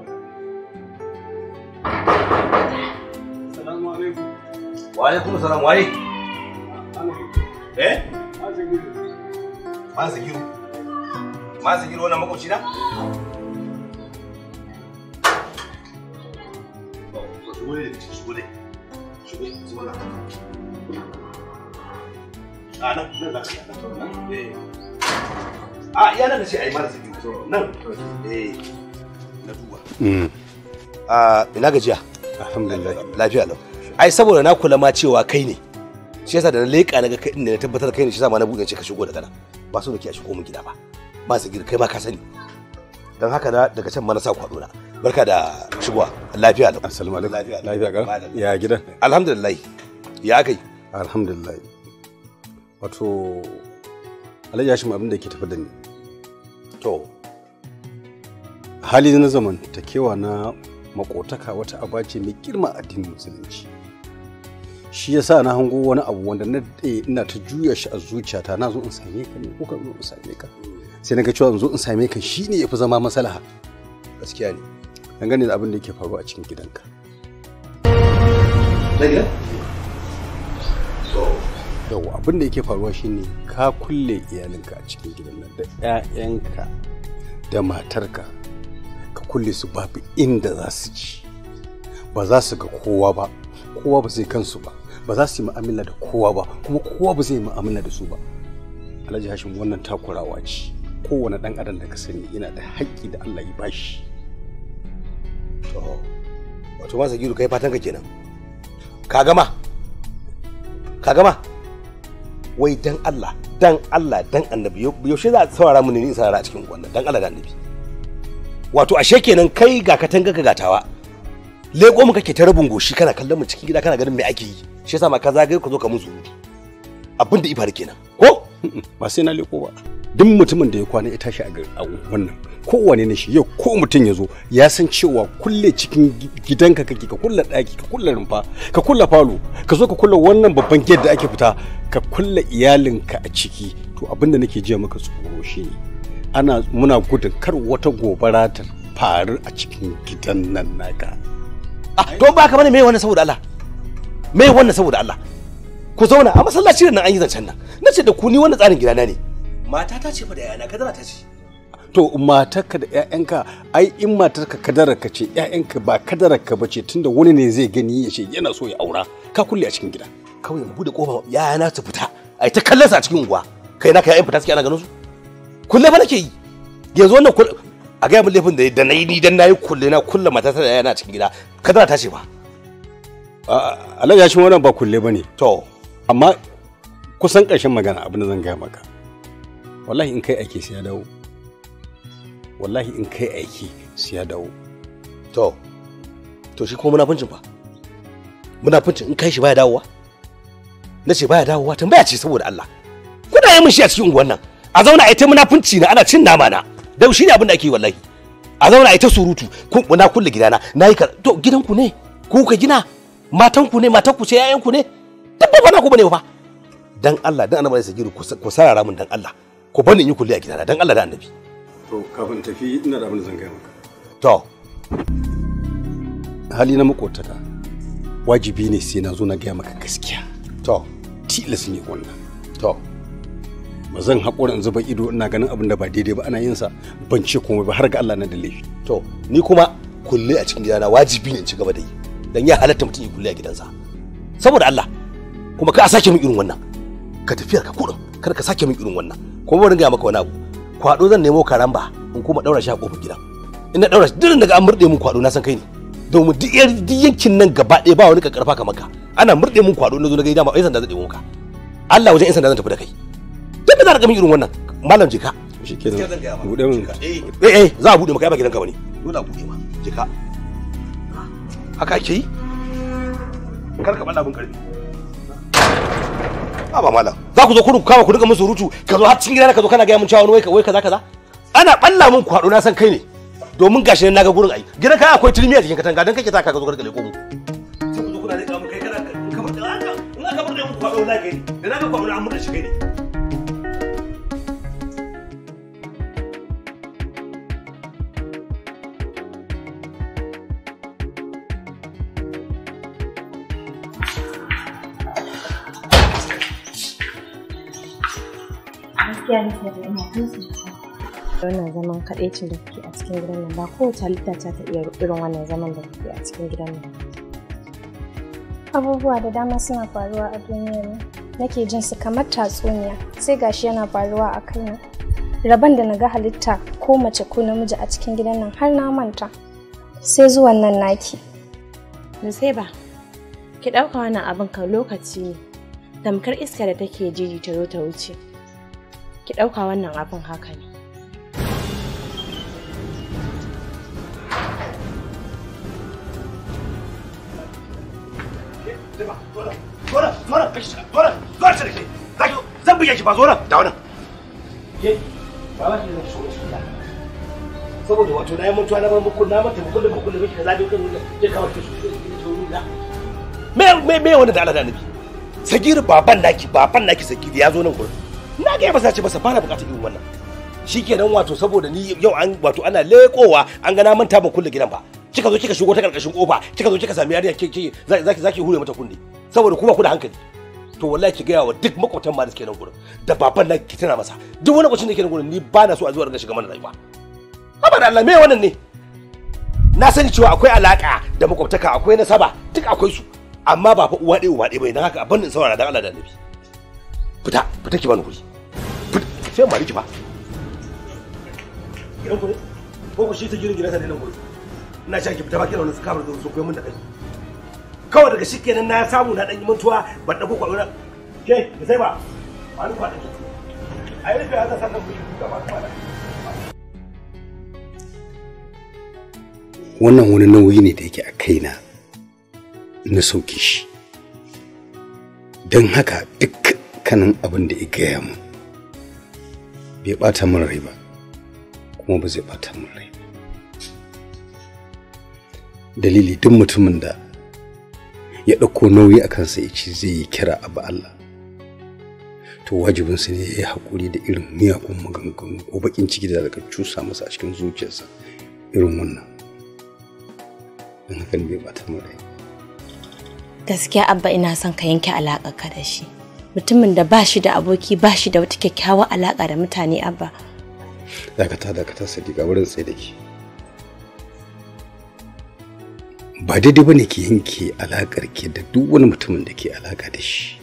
Salamu alaikum. wa alaikum salam waye eh ma zagiru ma zagiru wannan makwabci na shigo ne da shigo ne shigo shigo na a nan nan za ka yi nan eh a iya nan da ce ai mara zagiru nan eh na duba a ina gajiya Alhamdulillah. lafiya lau ai saboda na kula ma cewa kai ne shi yasa da na leƙa na ga kai ne na tabbatar kai ne shi yasa ma na buɗe ce ka shigo daga nan ba so nake a shigo min gida ba ba su gida kai ma ka sani don haka na daga can ma na sa kwado na barka da shigowa lafiya lau Assalamu alaikum. Lafiya. Lafiya ga? Madalla. Ya gidan? alhamdulillah ya kai Alhamdulillah. Wato Alhaji Hashim abin da ke tafi da ni. to Hali na zamantakewa na makotaka wata aba ce mai girma a addinin musulunci. Shi yasa na hango wani abu wanda na daɗe ina ta juya shi a zuciyata na zo in same ka ne ko ka zo in same ka. Sai na ga cewa in zo in same ka shine yafi zama maslaha. gaskiya ne dangane da abin da yake faruwa a cikin gidanka na gida yau abin da yake faruwa shine ka kulle iyalinka a cikin gidan nan da 'ya'yanka da matarka ka kulle su babu inda za su ci ba za su ga kowa ba kowa ba zai kansu ba ba za su yi mu'amala da kowa ba kuma kowa ba zai yi mu'amala da su ba alhaji hashim wannan takurawa ce kowane dan adam da ka sani yana da haƙƙi da Allah ya bashi to wato ma sagiru kai fatan ka kenan ka gama ka gama wai dan Allah dan Allah dan annabi yaushe za a saurara mu ne ni saurara a cikin wannan dan Allah da annabi wato ashe kenan kai ga katanga ka gatawa leko mu kake ta rabin goshi kana kallon mu cikin gida kana ganin me ake yi shi yasa ma ka zagaye ka zo ka mun surutu abin da ifar kenan ko ba sai na leko ba duk mutumin da ya kwana ya tashi a wannan kowane ne shi yau ko mutum ya zo ya san cewa kulle cikin gidanka kake ka kulle ɗaki ka kulle rumfa ka kulle falo ka zo ka kulle wannan babban gate da ake fita ka kulle iyalinka a ciki to abin da nake jiya maka tsoro shi ne ana muna gudun kar wata gobara ta faru a cikin gidan nan naka ah to ba ka bane me wannan saboda Allah me wannan saboda Allah ku zauna a masallaci nan an yi zancen nan nace da ku ni wannan tsarin gidana ne matata ce fa da yana kadara ta ce to matarka da ƴaƴanka ai in matarka kadararka ce ƴaƴanka ba kadararka ba ce tunda wani ne zai gani ya ce yana so ya aura ka kulle a cikin gida kawai mu bude kofa yana su fita ai ta kallon sa a cikin unguwa kai naka ƴaƴan fita suke ana ganin su kulle ba nake yi yanzu wannan a ga mun laifin da da nayi ni dan nayi kulle na kulle matata da yana cikin gida kadara ta ce ba Alhaji ya shi wannan ba kulle bane to amma kusan ƙarshen magana abin da zan gaya maka wallahi in kai aiki sai ya dawo wallahi in kai aiki sai ya dawo to to shi kuma munafincin fa munafincin in kai shi baya dawowa na ce baya dawowa tambaya ce saboda Allah kuna yi min shi a cikin unguwan nan a zauna a yi ta munafunci na ana cin nama na dan shi ne abin da ake yi wallahi a zauna a yi ta surutu ku na kulle gidana na yi ka to gidanku ne ku ka gina matanku ne matanku ce yayanku ne duk ba na ku bane fa dan Allah dan annabi sai giru ku sarara min dan Allah ku bani in yi kulli a gidana dan Allah da annabi to kafin tafi ina da abin da zan gaya maka to hali na makotaka wajibi ne sai na zo na gaya maka gaskiya to tilas ne wannan to ba zan haƙura in zuba ido ina ganin abin da ba daidai ba ana yin sa ban ce komai ba har ga Allah na da laifi to ni kuma kulle a cikin gidana wajibi ne in ci gaba da yi dan ya halatta mutum ya kulle a gidansa saboda Allah kuma ka a sake min irin wannan ka tafiyar ka kudin kar ka sake min irin wannan kuma bari ga maka wani abu kwado zan nemo karamba in kuma daura shi a kofar gidan in na daura shi duk daga an murde mun kwado na san kai ne domin duk yankin nan gaba ɗaya ba wani karfa kamar ka ana murde mun kwado na zo na ga dama ai sanda zan ɗebo maka Allah wajen in sanda zan tafi da kai dan za ka min irin wannan malam jika shikenan bude mun eh eh za a bude maka ba gidanka bane dole a bude ma jika haka ake yi kar ka bada mun karfi a ba malam za ku zo kudu kama ku dinga mun surutu ka zo har cikin gidana ka zo kana ga mun cewa wai wai kaza kaza ana balla mun kwado na san kai ne domin gashi nan naga gurin ai gidan ka akwai turmi a jikin katanga dan kake ta ka zo ka leko mu sai ku zo kuna leka mun kai kana kamar da haka in aka bar da mun kwado na kai da naga kwado na mun da shi kai ne gaskiya ne sai ina kansa wannan zaman kaɗaicin da kuke a cikin gidan nan ba kowace halitta ta ta iya irin wannan zaman da kuke a cikin gidan nan abubuwa da dama suna faruwa a duniyar nan nake jin su kamar tatsuniya sai gashi yana faruwa a kaina rabon da na ga halitta ko mace ko namiji a cikin gidan nan har na manta sai zuwan nan naki ba ki ɗauka wannan abin ka lokaci ne tamkar iska da take jiri ta zo ta wuce ki ɗauka wannan abin haka ne zan buge ki ba zo nan da wannan ke ba ba ki zan shigo cikin da saboda wato na yi mutuwa na muku na mata muku da muku da miki kaza dai kan ya kawo ki shi da me me me wanda da Allah da annabi sagiri baban naki baban naki sagiri ya zo nan gurin na ga masa ce masa bana bukatar irin wannan shikenan wato saboda ni yau an wato ana lekowa an ga na manta ban kulle gidan ba kika zo kika shigo ta karkashin kofa kika zo kika sami yarinya kike zaki zaki hure mata kunne saboda kuma ku da hankali to wallahi ki gaya wa duk makwabtan ma da suke nan gurin da baban nan ki tana masa duk wani makwabcin da ke nan gurin ni ba na so a zuwa daga shiga mana rayuwa haba da Allah me wannan ne na sani cewa akwai alaka da makwabtaka akwai nasaba duk akwai su amma ba fa uwa ɗaya uba ɗaya bai dan haka abin in saurara dan Allah da Annabi fita fita ki bani guri fita sai mari ki fa gidan ku ne ko ku shi ta girin gidansa ne nan gurin ina sha ki fita ba kina wani kamar da su koyi mun da kai kawai daga shi kenan na samu na ɗan yi mantuwa ban ɗauko kwaɗo na ke da sai ba ba ni kwaɗo ki a yi rufe haka sannan ku yi gaba da wannan wani nauyi ne da yake a kaina na sauke shi don haka dukkanin abin da ya gaya mu bai bata min rai ba kuma ba zai bata min rai ba dalili duk mutumin da ya ɗauko nauyi a kansa ya ce zai yi kira abu Allah to wajibinsa ne ya yi haƙuri da irin miyagun maganganu ko baƙin ciki da daga cusa masa a cikin zuciyarsa irin wannan don hakan bai bata min rai gaskiya abba ina son ka yanke alaƙa ka da shi mutumin da ba shi da aboki ba shi da wata kyakkyawar alaƙa da mutane abba dakata dakata sadiqa wurin tsaye da ke ba daidai ba ne ki yanke alaƙar ke da duk wani mutumin da ke alaƙa da shi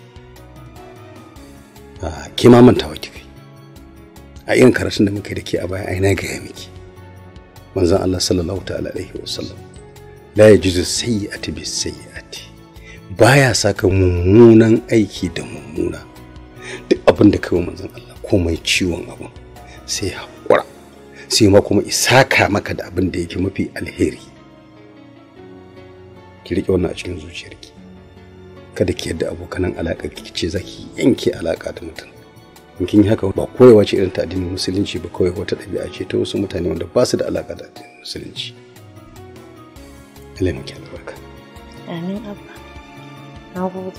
ke ma mantawa ki kai a irin karatun da muka yi da ke a baya ai na gaya miki manzon Allah sallallahu ta'ala alaihi wa sallam la yajuzu sayyi'ati bis sayyi'ati baya saka mummunan aiki da mummuna duk abin da kai manzon Allah komai ciwon abin sai haƙura sai ma kuma isaka maka da abin da yake mafi alheri ki riƙe wannan a cikin zuciyarki kada ki yadda abokanan alaƙa ki ce zaki yanke alaƙa da mutum in kin yi haka ba koyewa ce irin ta addinin musulunci ba kawai wata ɗabi'a ce ta wasu mutane wanda ba su da alaƙa da addinin musulunci Allah miki albarka amin abba na gode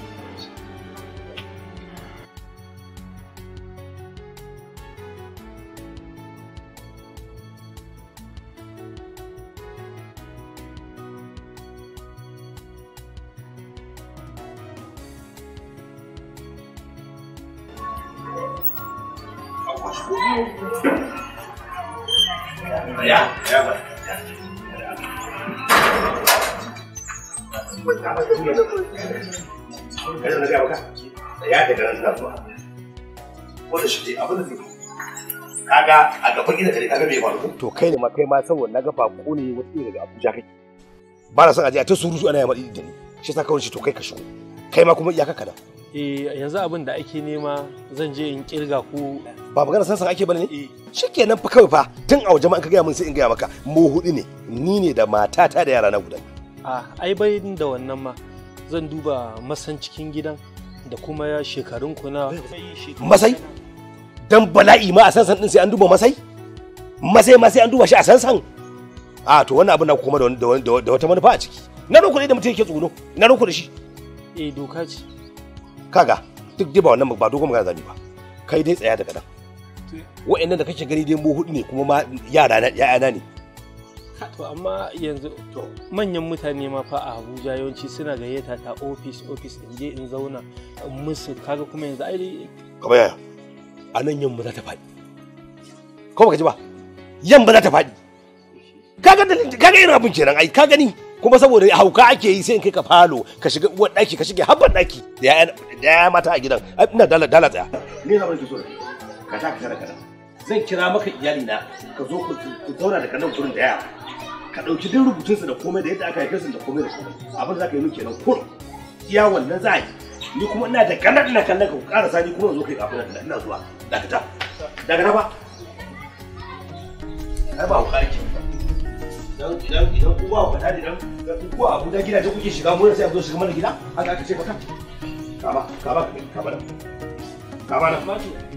Ya, ya ba. Kada na ga baka. Ya da garan suna zuwa. Wanda shi dai abin da zai kaga a gaban gidan kare kaga bai faru to kai ne ma kai ma saboda naga bako ne wata daga Abuja kake ba na son aje a ta surutu ana yamma da ni shi yasa kawai shi to kai ka shigo kai ma kuma iyaka kada eh yanzu abin da ake nema zan je in kirga ku ba magana sansan ake bane ne shikenan fa kawai fa tun a waje ma ka gaya min sai in gaya maka mu hudu ne ni ne da matata da yara na guda a ai bai da wannan ma zan duba masan cikin gidan da kuma ya shekarun ku na masai dan bala'i ma a sansan din sai an duba masai masai ma sai an duba shi a sansan a to wannan abin na kuma da wata manufa a ciki na ruku ne da mutum yake tsuno na ruku da shi eh doka ce kaga duk dai ba wannan ba dogon magana zabi ba kai dai tsaya daga nan wa'annan da kake gani dai mu hudu ne kuma ma yara na ya'yana ne to amma yanzu manyan mutane ma fa a Abuja yawanci suna gayyata ta office office in je in zauna musu kaga kuma yanzu ai kamar yaya a nan yamma za ta faɗi ko baka ji ba yamma za ta faɗi kaga dalilin kaga irin abin kenan ai ka gani kuma saboda hauka ake yi sai in kai ka falo ka shiga uwar daki ka shige habban daki da ya mata a gidan ina dala dala tsaya ni na barki so ka ta ka kada zan kira maka iyali na ka zo ku zauna da kanan gurin da yara ka dauki duk rubutun su da komai da yadda aka haife su da komai da komai abin za ka yi min kenan kur iya wannan za a yi ni kuma ina da kanan ina kallon ka karasa ni kuma zo kai kafin ina zuwa dakata daga na ba ai ba hauka ake idan idan idan ku ba ku da idan ku a Abuja gidaje kuke shiga mu sai a zo shiga mana gida haka aka ce maka kama kama kama da kama da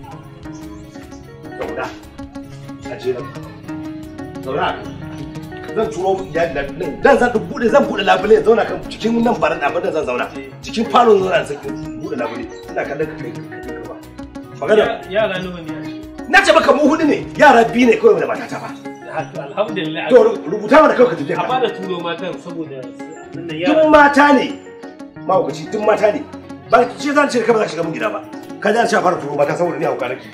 zauna a ce nan zauna zan turo mu iyali da nan dan zan bude zan bude labule zauna kan cikin nan baran abin da zan zauna cikin falon zauna sai bude labule ina kallon ka kai magana yara nawa ne na ce maka mu hudu ne yara biyu ne kawai da matata ba alhamdulillah to rubuta mana kawai ka tafi a ka bada turo matan saboda wannan duk yara mata ne mahaukaci duk mata ne ba ce zan ce ka ba za ka shiga mun gida ba ka ji an sha fara turo mata saboda ni hauka nake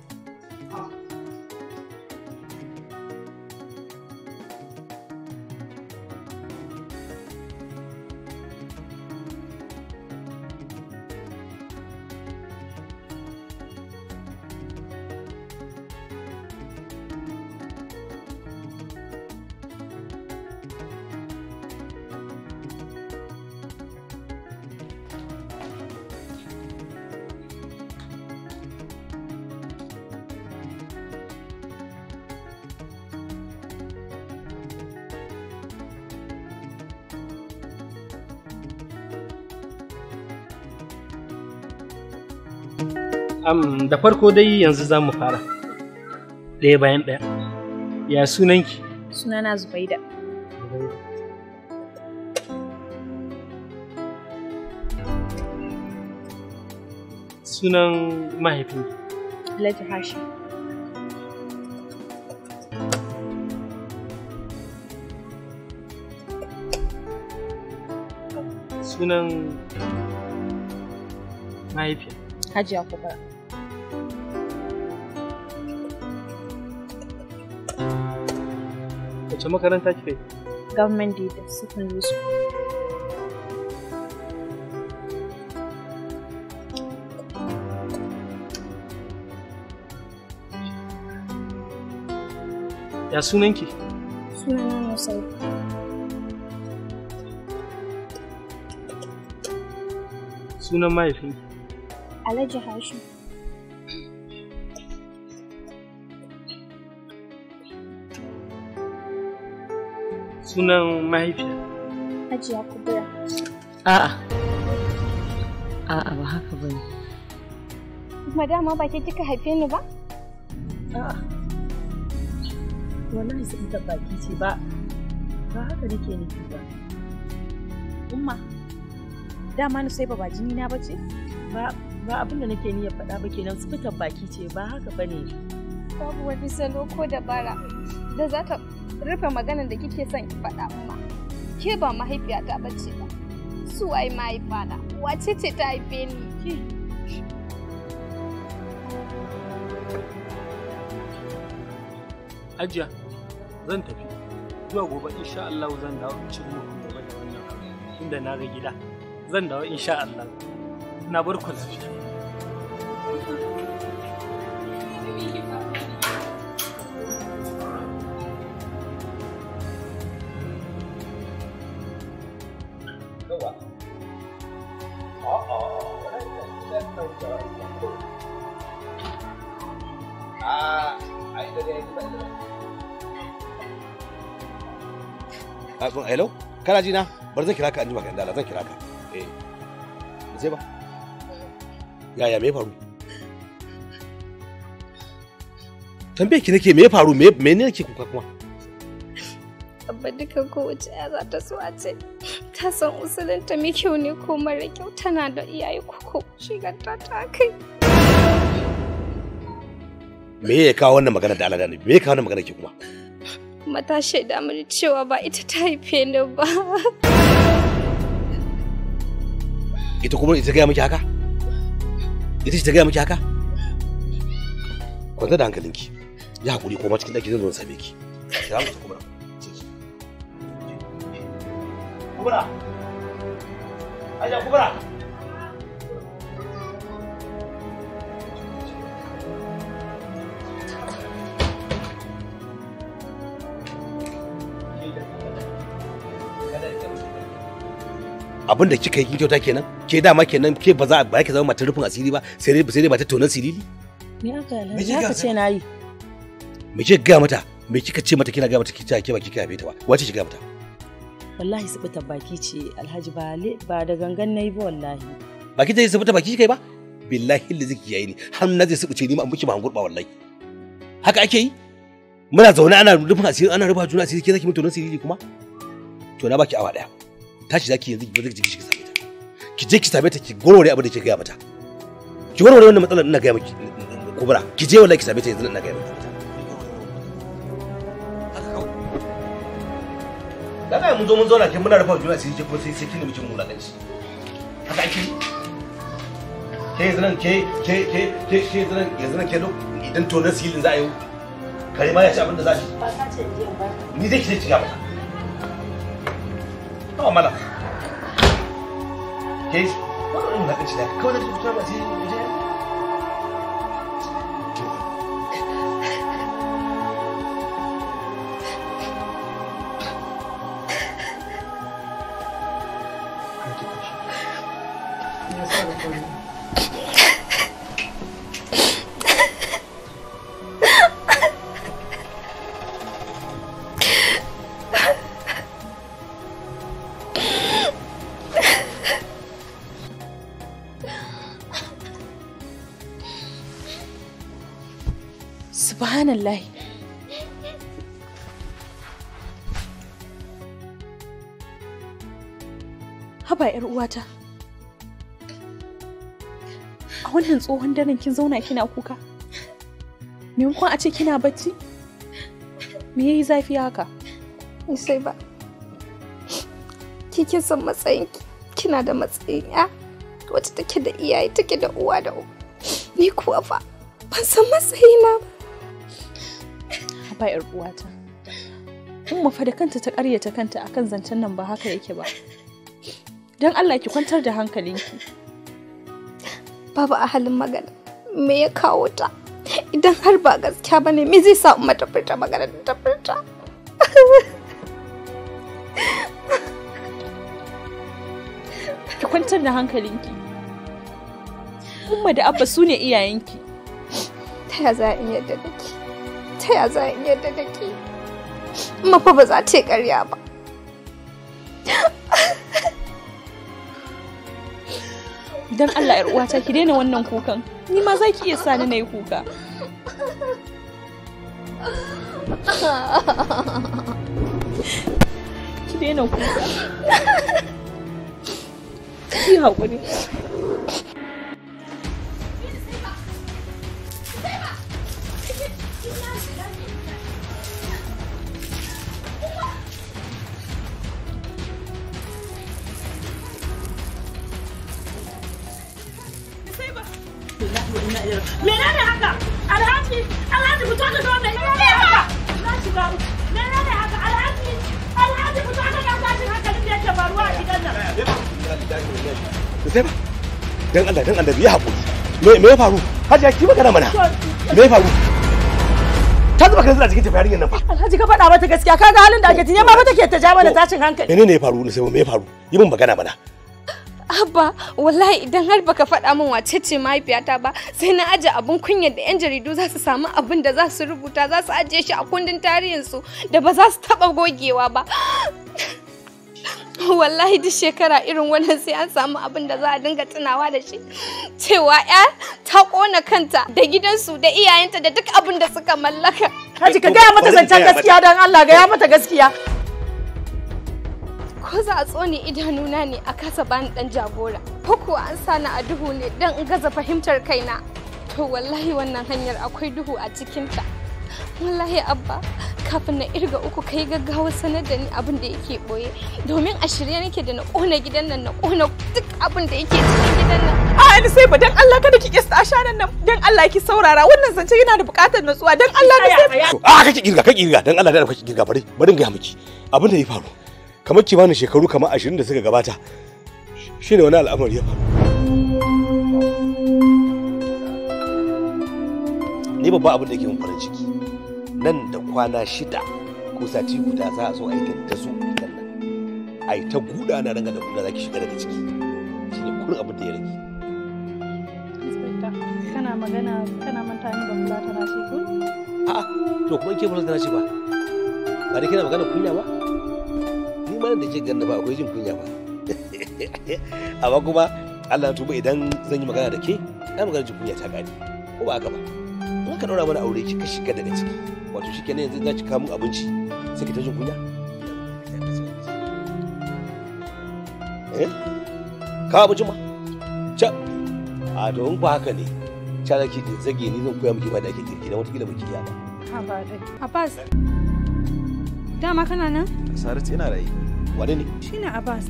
Am, da farko dai yanzu za mu fara ɗaya bayan ɗaya ya sunanki Sunana Zubaida. sunan mahaifinki Alhaji Hashim. sunan mahaifiya Hajiya Kubra. wace makaranta kika yi Government Data Secondary School. ya sunanki Sunana Musai. sunan mahaifinki Alhaji Hashim. sunan mahaifiya Hajiya Kubra. A'a. A'a ba haka bane. Madama ba ke kika haife ni ba? A'a. Wallahi sun ta baki ce ba. Ba haka nake nufi ba. Umma, dama ni sai ba jini na bace? Ba ba abin da nake niyyar faɗa ba kenan su fitar baki ce ba haka bane. Babu wani salo ko dabara da za ta rufe maganar da kike son ki faɗa umma. Ke ba mahaifiyata bace ba. Su waye mahaifana? Wace ce ta haife ni? ajiya zan tafi zuwa gobe insha Allah zan dawo in cin muku gobe da wannan abu tunda na ga gida zan dawo insha Allah na bar ku lafiya a kun hello kana ji na bar zan kira ka anjima kan dala zan kira ka eh sai ba yaya me ya faru tambaye ki nake me ya faru me me ne nake kuka kuma Abba duka kowace ya za ta so a ce ta san usulinta mai kyau ne ko mara kyau tana da iyaye koko shigarta ta kai. me ya kawo wannan magana da Allah da Annabi me ya kawo wannan magana ke kuma Mata shaida mini cewa ba ita ta haife ni ba. ita kuma ita gaya miki haka ita ce ta gaya miki haka kwanta da hankalinki ya hakuri koma cikin ɗaki zan zo in same ki ya mutu kuma kubra aja kubra abin da kika yi kin kyauta kenan ke dama kenan ke ba za ba ki zama matar rufin asiri ba sai dai sai dai matar tonan sirili Me aka Me yi? kika Haka ce na yi. me kika ga mata me kika ce mata kina ga mata kika ke ba kika yabe ta ba wace kika ga mata Wallahi su fitar baki ce Alhaji ba le- ba da gangan nayi ba wallahi. ba ki ta yi sabata baki kika yi ba billahi da ziki yayi ni har na zai sabuce ni ma an miki ba gurba wallahi haka ake yi muna zaune ana rufin asiri ana rufa juna asiri ke zaki mutu tonan sirili kuma to na baki awa daya tashi zaki yanzu ki zaki ki same ta ki je ki same ta ki gorore abin da kike ga mata ki warware wannan matsalar ina ga miki kubra ki je wallahi ki same ta yanzu ina ga miki haka kaga mun zo mun zauna ke muna rufa juna sai ke kuma sai sai kini mijin mulakanci haka ake yi ke yanzu nan ke ke ke ke ke yanzu nan yanzu nan ke lo idan to na silin za a yi kare ma ya ci abin da za shi ba ka ce in je in ba ni zai ki zai ci gaba ba mala ke wannan mulakanci da kawai da tuta ba sai waje subhanallah haba yar uwata a wannan tsohon daren kin zauna kina kuka maimakon a ce kina bacci me yayi zafi haka sai ba ki kin san matsayinki kina da matsayin ya wacce take da iyaye take da uwa da uwa ni kuwa fa ban san matsayina ba haba yar uwata umma fa da kanta ta ƙaryata kanta akan zancen nan ba haka yake ba don Allah ki kwantar da hankalinki babu a halin magana me ya kawo ta idan har ba gaskiya bane me zai sa umma ta furta magana da ta furta ki kwantar da hankalinki umma da abba su ne iyayenki ta ya za in yadda da ke ta ya za in yadda da ke amma fa ba za ta yi ƙarya ba don Allah yar uwata ki daina wannan kukan ni ma za ki iya sani na yi kuka ki daina kuka ki haƙuri menene haka alhaji alhaji fito ka zo da menene haka na shiga uku. menene haka alhaji alhaji fito ka ga tashin hankalin da yake faruwa a gidan nan sai ba dan Allah dan Allah ya haƙuri me me ya faru hajiya ki magana mana me ya faru ta zuba kan cikin tafiya yarinyar nan fa alhaji ka faɗa mata gaskiya kaga halin da ake tinye ma fa take ta ja mana tashin hankali menene ya faru ne sai me ya faru yi min magana mana Abba, wallahi idan har baka faɗa min wace ce mahaifiyata ba, sai na aje abun kunya da 'yan jaridu za su samu abin da za su rubuta za su ajiye shi a kundin tarihinsu da ba za su taɓa gogewa ba. Wallahi duk shekara irin wannan sai an samu abin da za a dinga tunawa da shi. Cewa 'ya ta ƙona kanta da gidansu da iyayenta da duk abin da suka mallaka. Haji ka gaya mata zancen gaskiya don Allah gaya mata gaskiya ko za a tsone idanuna ne a kasa bani dan jagora ko kuwa an sani a duhu ne don in gaza fahimtar kaina to wallahi wannan hanyar akwai duhu a cikinta wallahi abba kafin na irga uku kai gaggawa sanar da ni abin da yake boye domin a shirye nake da na kona gidan nan na kona duk abin da yake cikin gidan nan a ni sai ba dan Allah kada ki kista ashanan nan dan Allah ki saurara wannan zance yana da buƙatar natsuwa dan Allah ni sai a kake kirga kake kirga dan Allah da kake kirga bari bari in ga miki abin da ya faru kamar kimanin shekaru kamar ashirin da suka gabata shine wani al'amari ya faru ni babban abin da ke mun farin ciki nan da kwana shida ko sati guda za a zo a yi dandazo gidan nan a yi ta guda na ranga da guda za ki shiga daga ciki shine kurin abin da ya rage kana magana kana manta ni ba kula tana ce ko a'a to kuma ke fulata na ce ba ba da kina magana kunya ba ni ma da ke ganna ba akwai jin kunya ba amma kuma Allah na tuba idan zan yi magana da ke ai magana jin kunya ta gani ko ba haka ba in ka daura mana aure ki ka shiga daga ciki wato shi kenan yanzu za ki kawo min abinci sai ki ta jin kunya eh ka abinci ma ca a to in ba haka ne ca da ki zage ni zan koya miki ba da ake girki na wata kila baki iya ba ha ba dai Abbas Dama kana nan? Saratu yana rayu. Wane ne? Shine Abbas.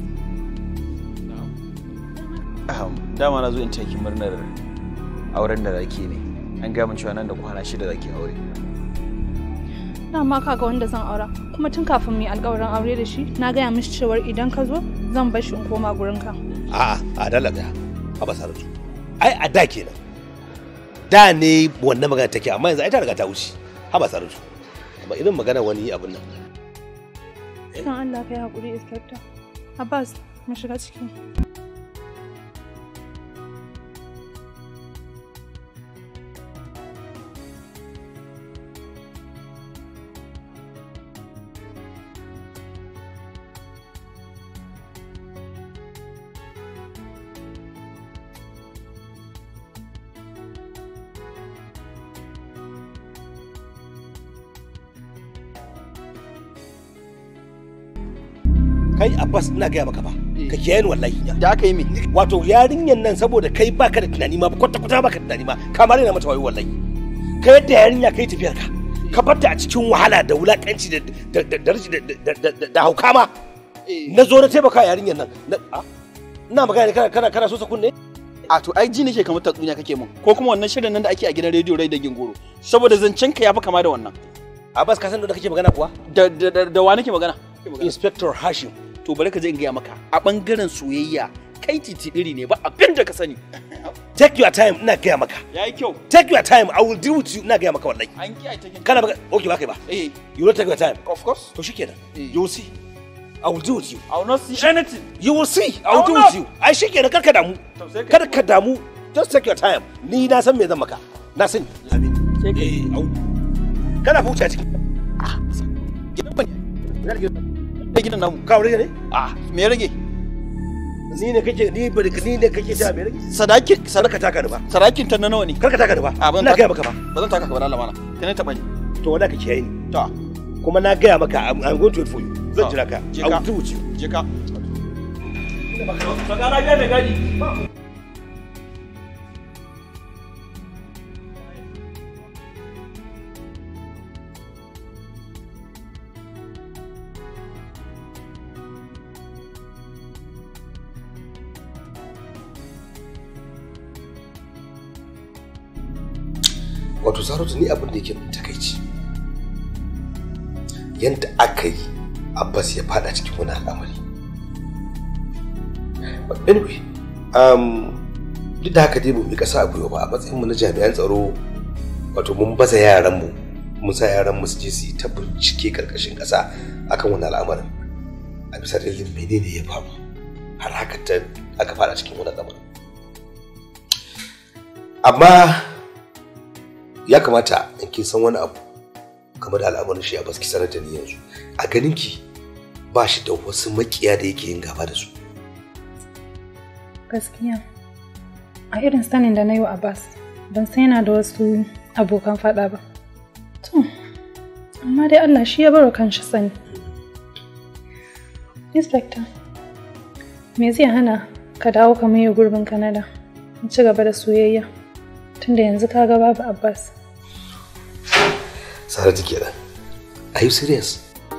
Aham, dama na zo in taki murnar auren da zaki ne. An gaya min cewa nan da kwana shida zaki aure. Dama kaga wanda zan aura. Kuma tun kafin mu yi alƙawarin aure da shi, na gaya mishi cewar idan ka zo zan bar shi in koma gurinka. a'a a dala daya a basaratu ai a da kenan da ne wannan magana take amma yanzu ai ta riga ta wuce ha basaratu ba irin magana wani abin nan Dan Allah kai haƙuri Inspector. Abbas, mu shiga ciki. kai abbas ina gaya maka ba ka kiyaye ni wallahi da aka yi me wato yarinyan nan saboda kai baka da tunani ma kwata kwata baka da tunani ma kamar yana mata wayo wallahi ka yadda yarinya kai tafiyar ka ka barta a cikin wahala da wulakanci da da da da rashi- da- da- da- da- da hauka ma na zo na taimaka yarinyan nan na- a, ina magana ne kana kana kana so sa kunne a to ai ji nake kamar tatsuniya kake mun ko kuma wannan shirin nan da ake a gidan rediyo rai da gingoro saboda zancen ka yafi kama da wannan Abbas ka san da kake magana kuwa da da da, da wa nake magana Inspector Hashim to bari ka je in gaya maka a bangaren soyayya kai titi iri ne ba abin da ka sani take your time ina gaya maka yayi kyau take your time i will deal with you ina gaya maka wallahi an kiyaye take kana baka okay ba kai ba eh you will take your time of course to shikenan you will see i will deal with you i will not see anything you will see i will I will deal not. with you ai shikenan kar ka damu kar ka damu just take your time ni na san me zan maka na sani sai ka eh au kana futa ciki gidan bane da gidan namu ka aure ne ah me ya rage ni ne kake ni ba ni ne kake ta me rage sadaki sadaka taka ni ba sadakin ta na nawa ne kar ka taka ni ba a ban ina gaya maka ba ba zan taka ka ba Allah mana kai ne taba ni to wanda kake yayi ni to kuma na gaya maka i'm I'm going to wait for you zan To, jira ka je i ka. will deal with you je ka Sagana biya mai gadi. wato saratu ni abin da yake min takaici yadda aka yi abbas ya fada cikin wani al'amari But anyway um, duk da haka dai mu bi kasa a gwiwa ba a matsayin mu na jami'an tsaro wato mun baza yaran mu mun sa yaran mu su je su yi ta bincike karkashin kasa akan wani al'amarin a bisa dalilin menene ya faru har haka ta aka fada cikin wani al'amarin amma ya kamata in kin san wani abu game da al'amarin shi a baski sanar da ni yanzu a ganin ki ba shi da wasu makiya da yake yin gaba da su Gaskiya. A irin sanin da na yi wa Abbas, ban san yana da wasu abokan faɗa ba. To, amma dai Allah shi ya baro kanshi sani. Inspector, me zai hana ka dawo ka maye gurbin Canada? In ci gaba da soyayya. Tunda yanzu ka ga babu Abbas. saratu kenan are you serious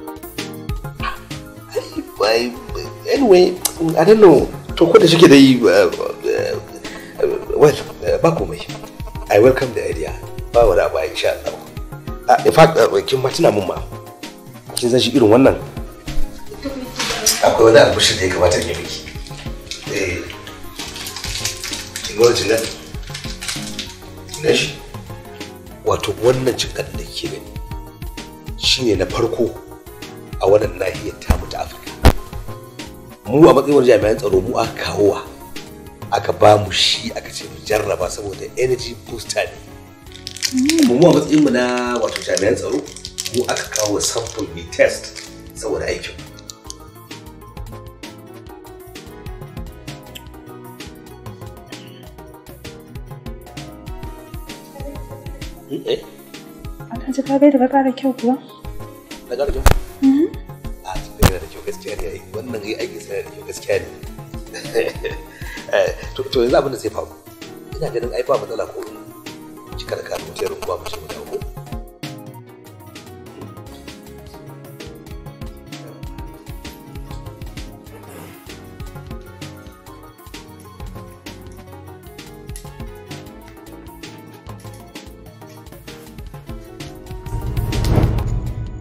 Why, anyway i don't know to ko da shike da yi uh, uh, well uh, ba komai i welcome the idea ba wani abu insha Allah uh, in fact uh, kin ma tuna mun ma kin san shi irin wannan akwai wani albishir da ya kamata in yi miki eh kin ga wajen nan ina shi wato wannan cin da kike gani shine na farko a wannan nahiyar tamu ta afirka mu a matsayin wani jami'an tsaro mu aka kawo wa aka ba mu shi aka ce mu jarraba saboda energy booster ne mu a matsayin mu na wato jami'an tsaro mu aka kawo sample mai test saboda aikin eh Alhaji ka bai da ka ƙara kyau kuwa? na garjo a cikin yana da kyau gaskiya ne ai wannan ai aikin sa yana da kyau gaskiya ne Eh, to to yanzu abin da zai faru ina ganin ai ba matsala ko in cika da kayan mutiyar ruwa mu ce mu dawo ko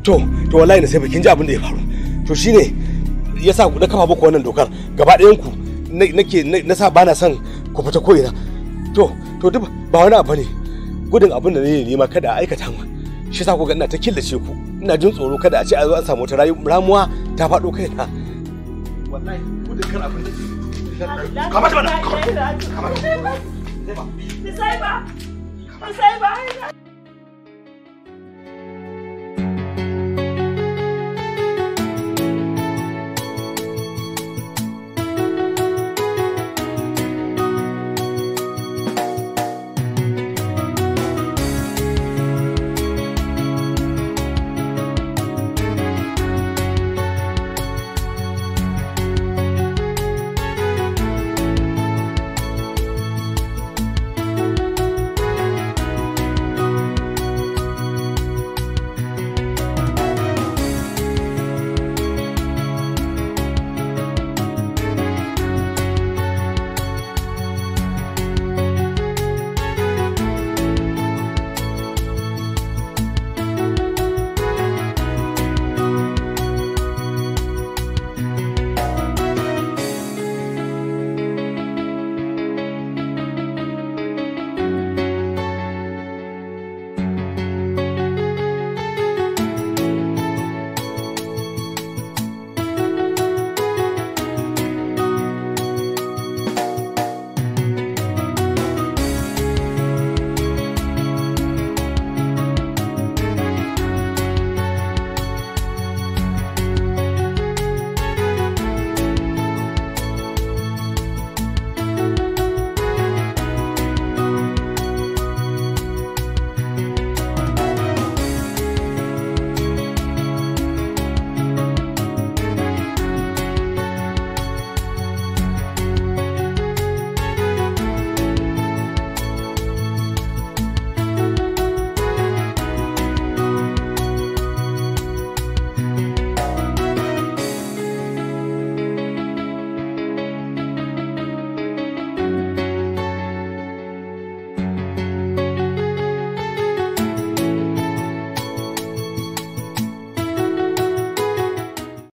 to to wallahi na sai kin ji abin da ya faru to shine yasa na kafa muku wannan dokar gaba ɗayan ku nake na sa bana son ku fita ko ina to to duk ba wani abu ne gudun abin da ne nema kada a aikata mu shi yasa ku ga ina ta killace ku ina jin tsoro kada a ce a zo an samu wata ramuwa ta faɗo kaina wallahi gudun kar abin da Kamata mana. Kamata. Sai ba. Sai ba.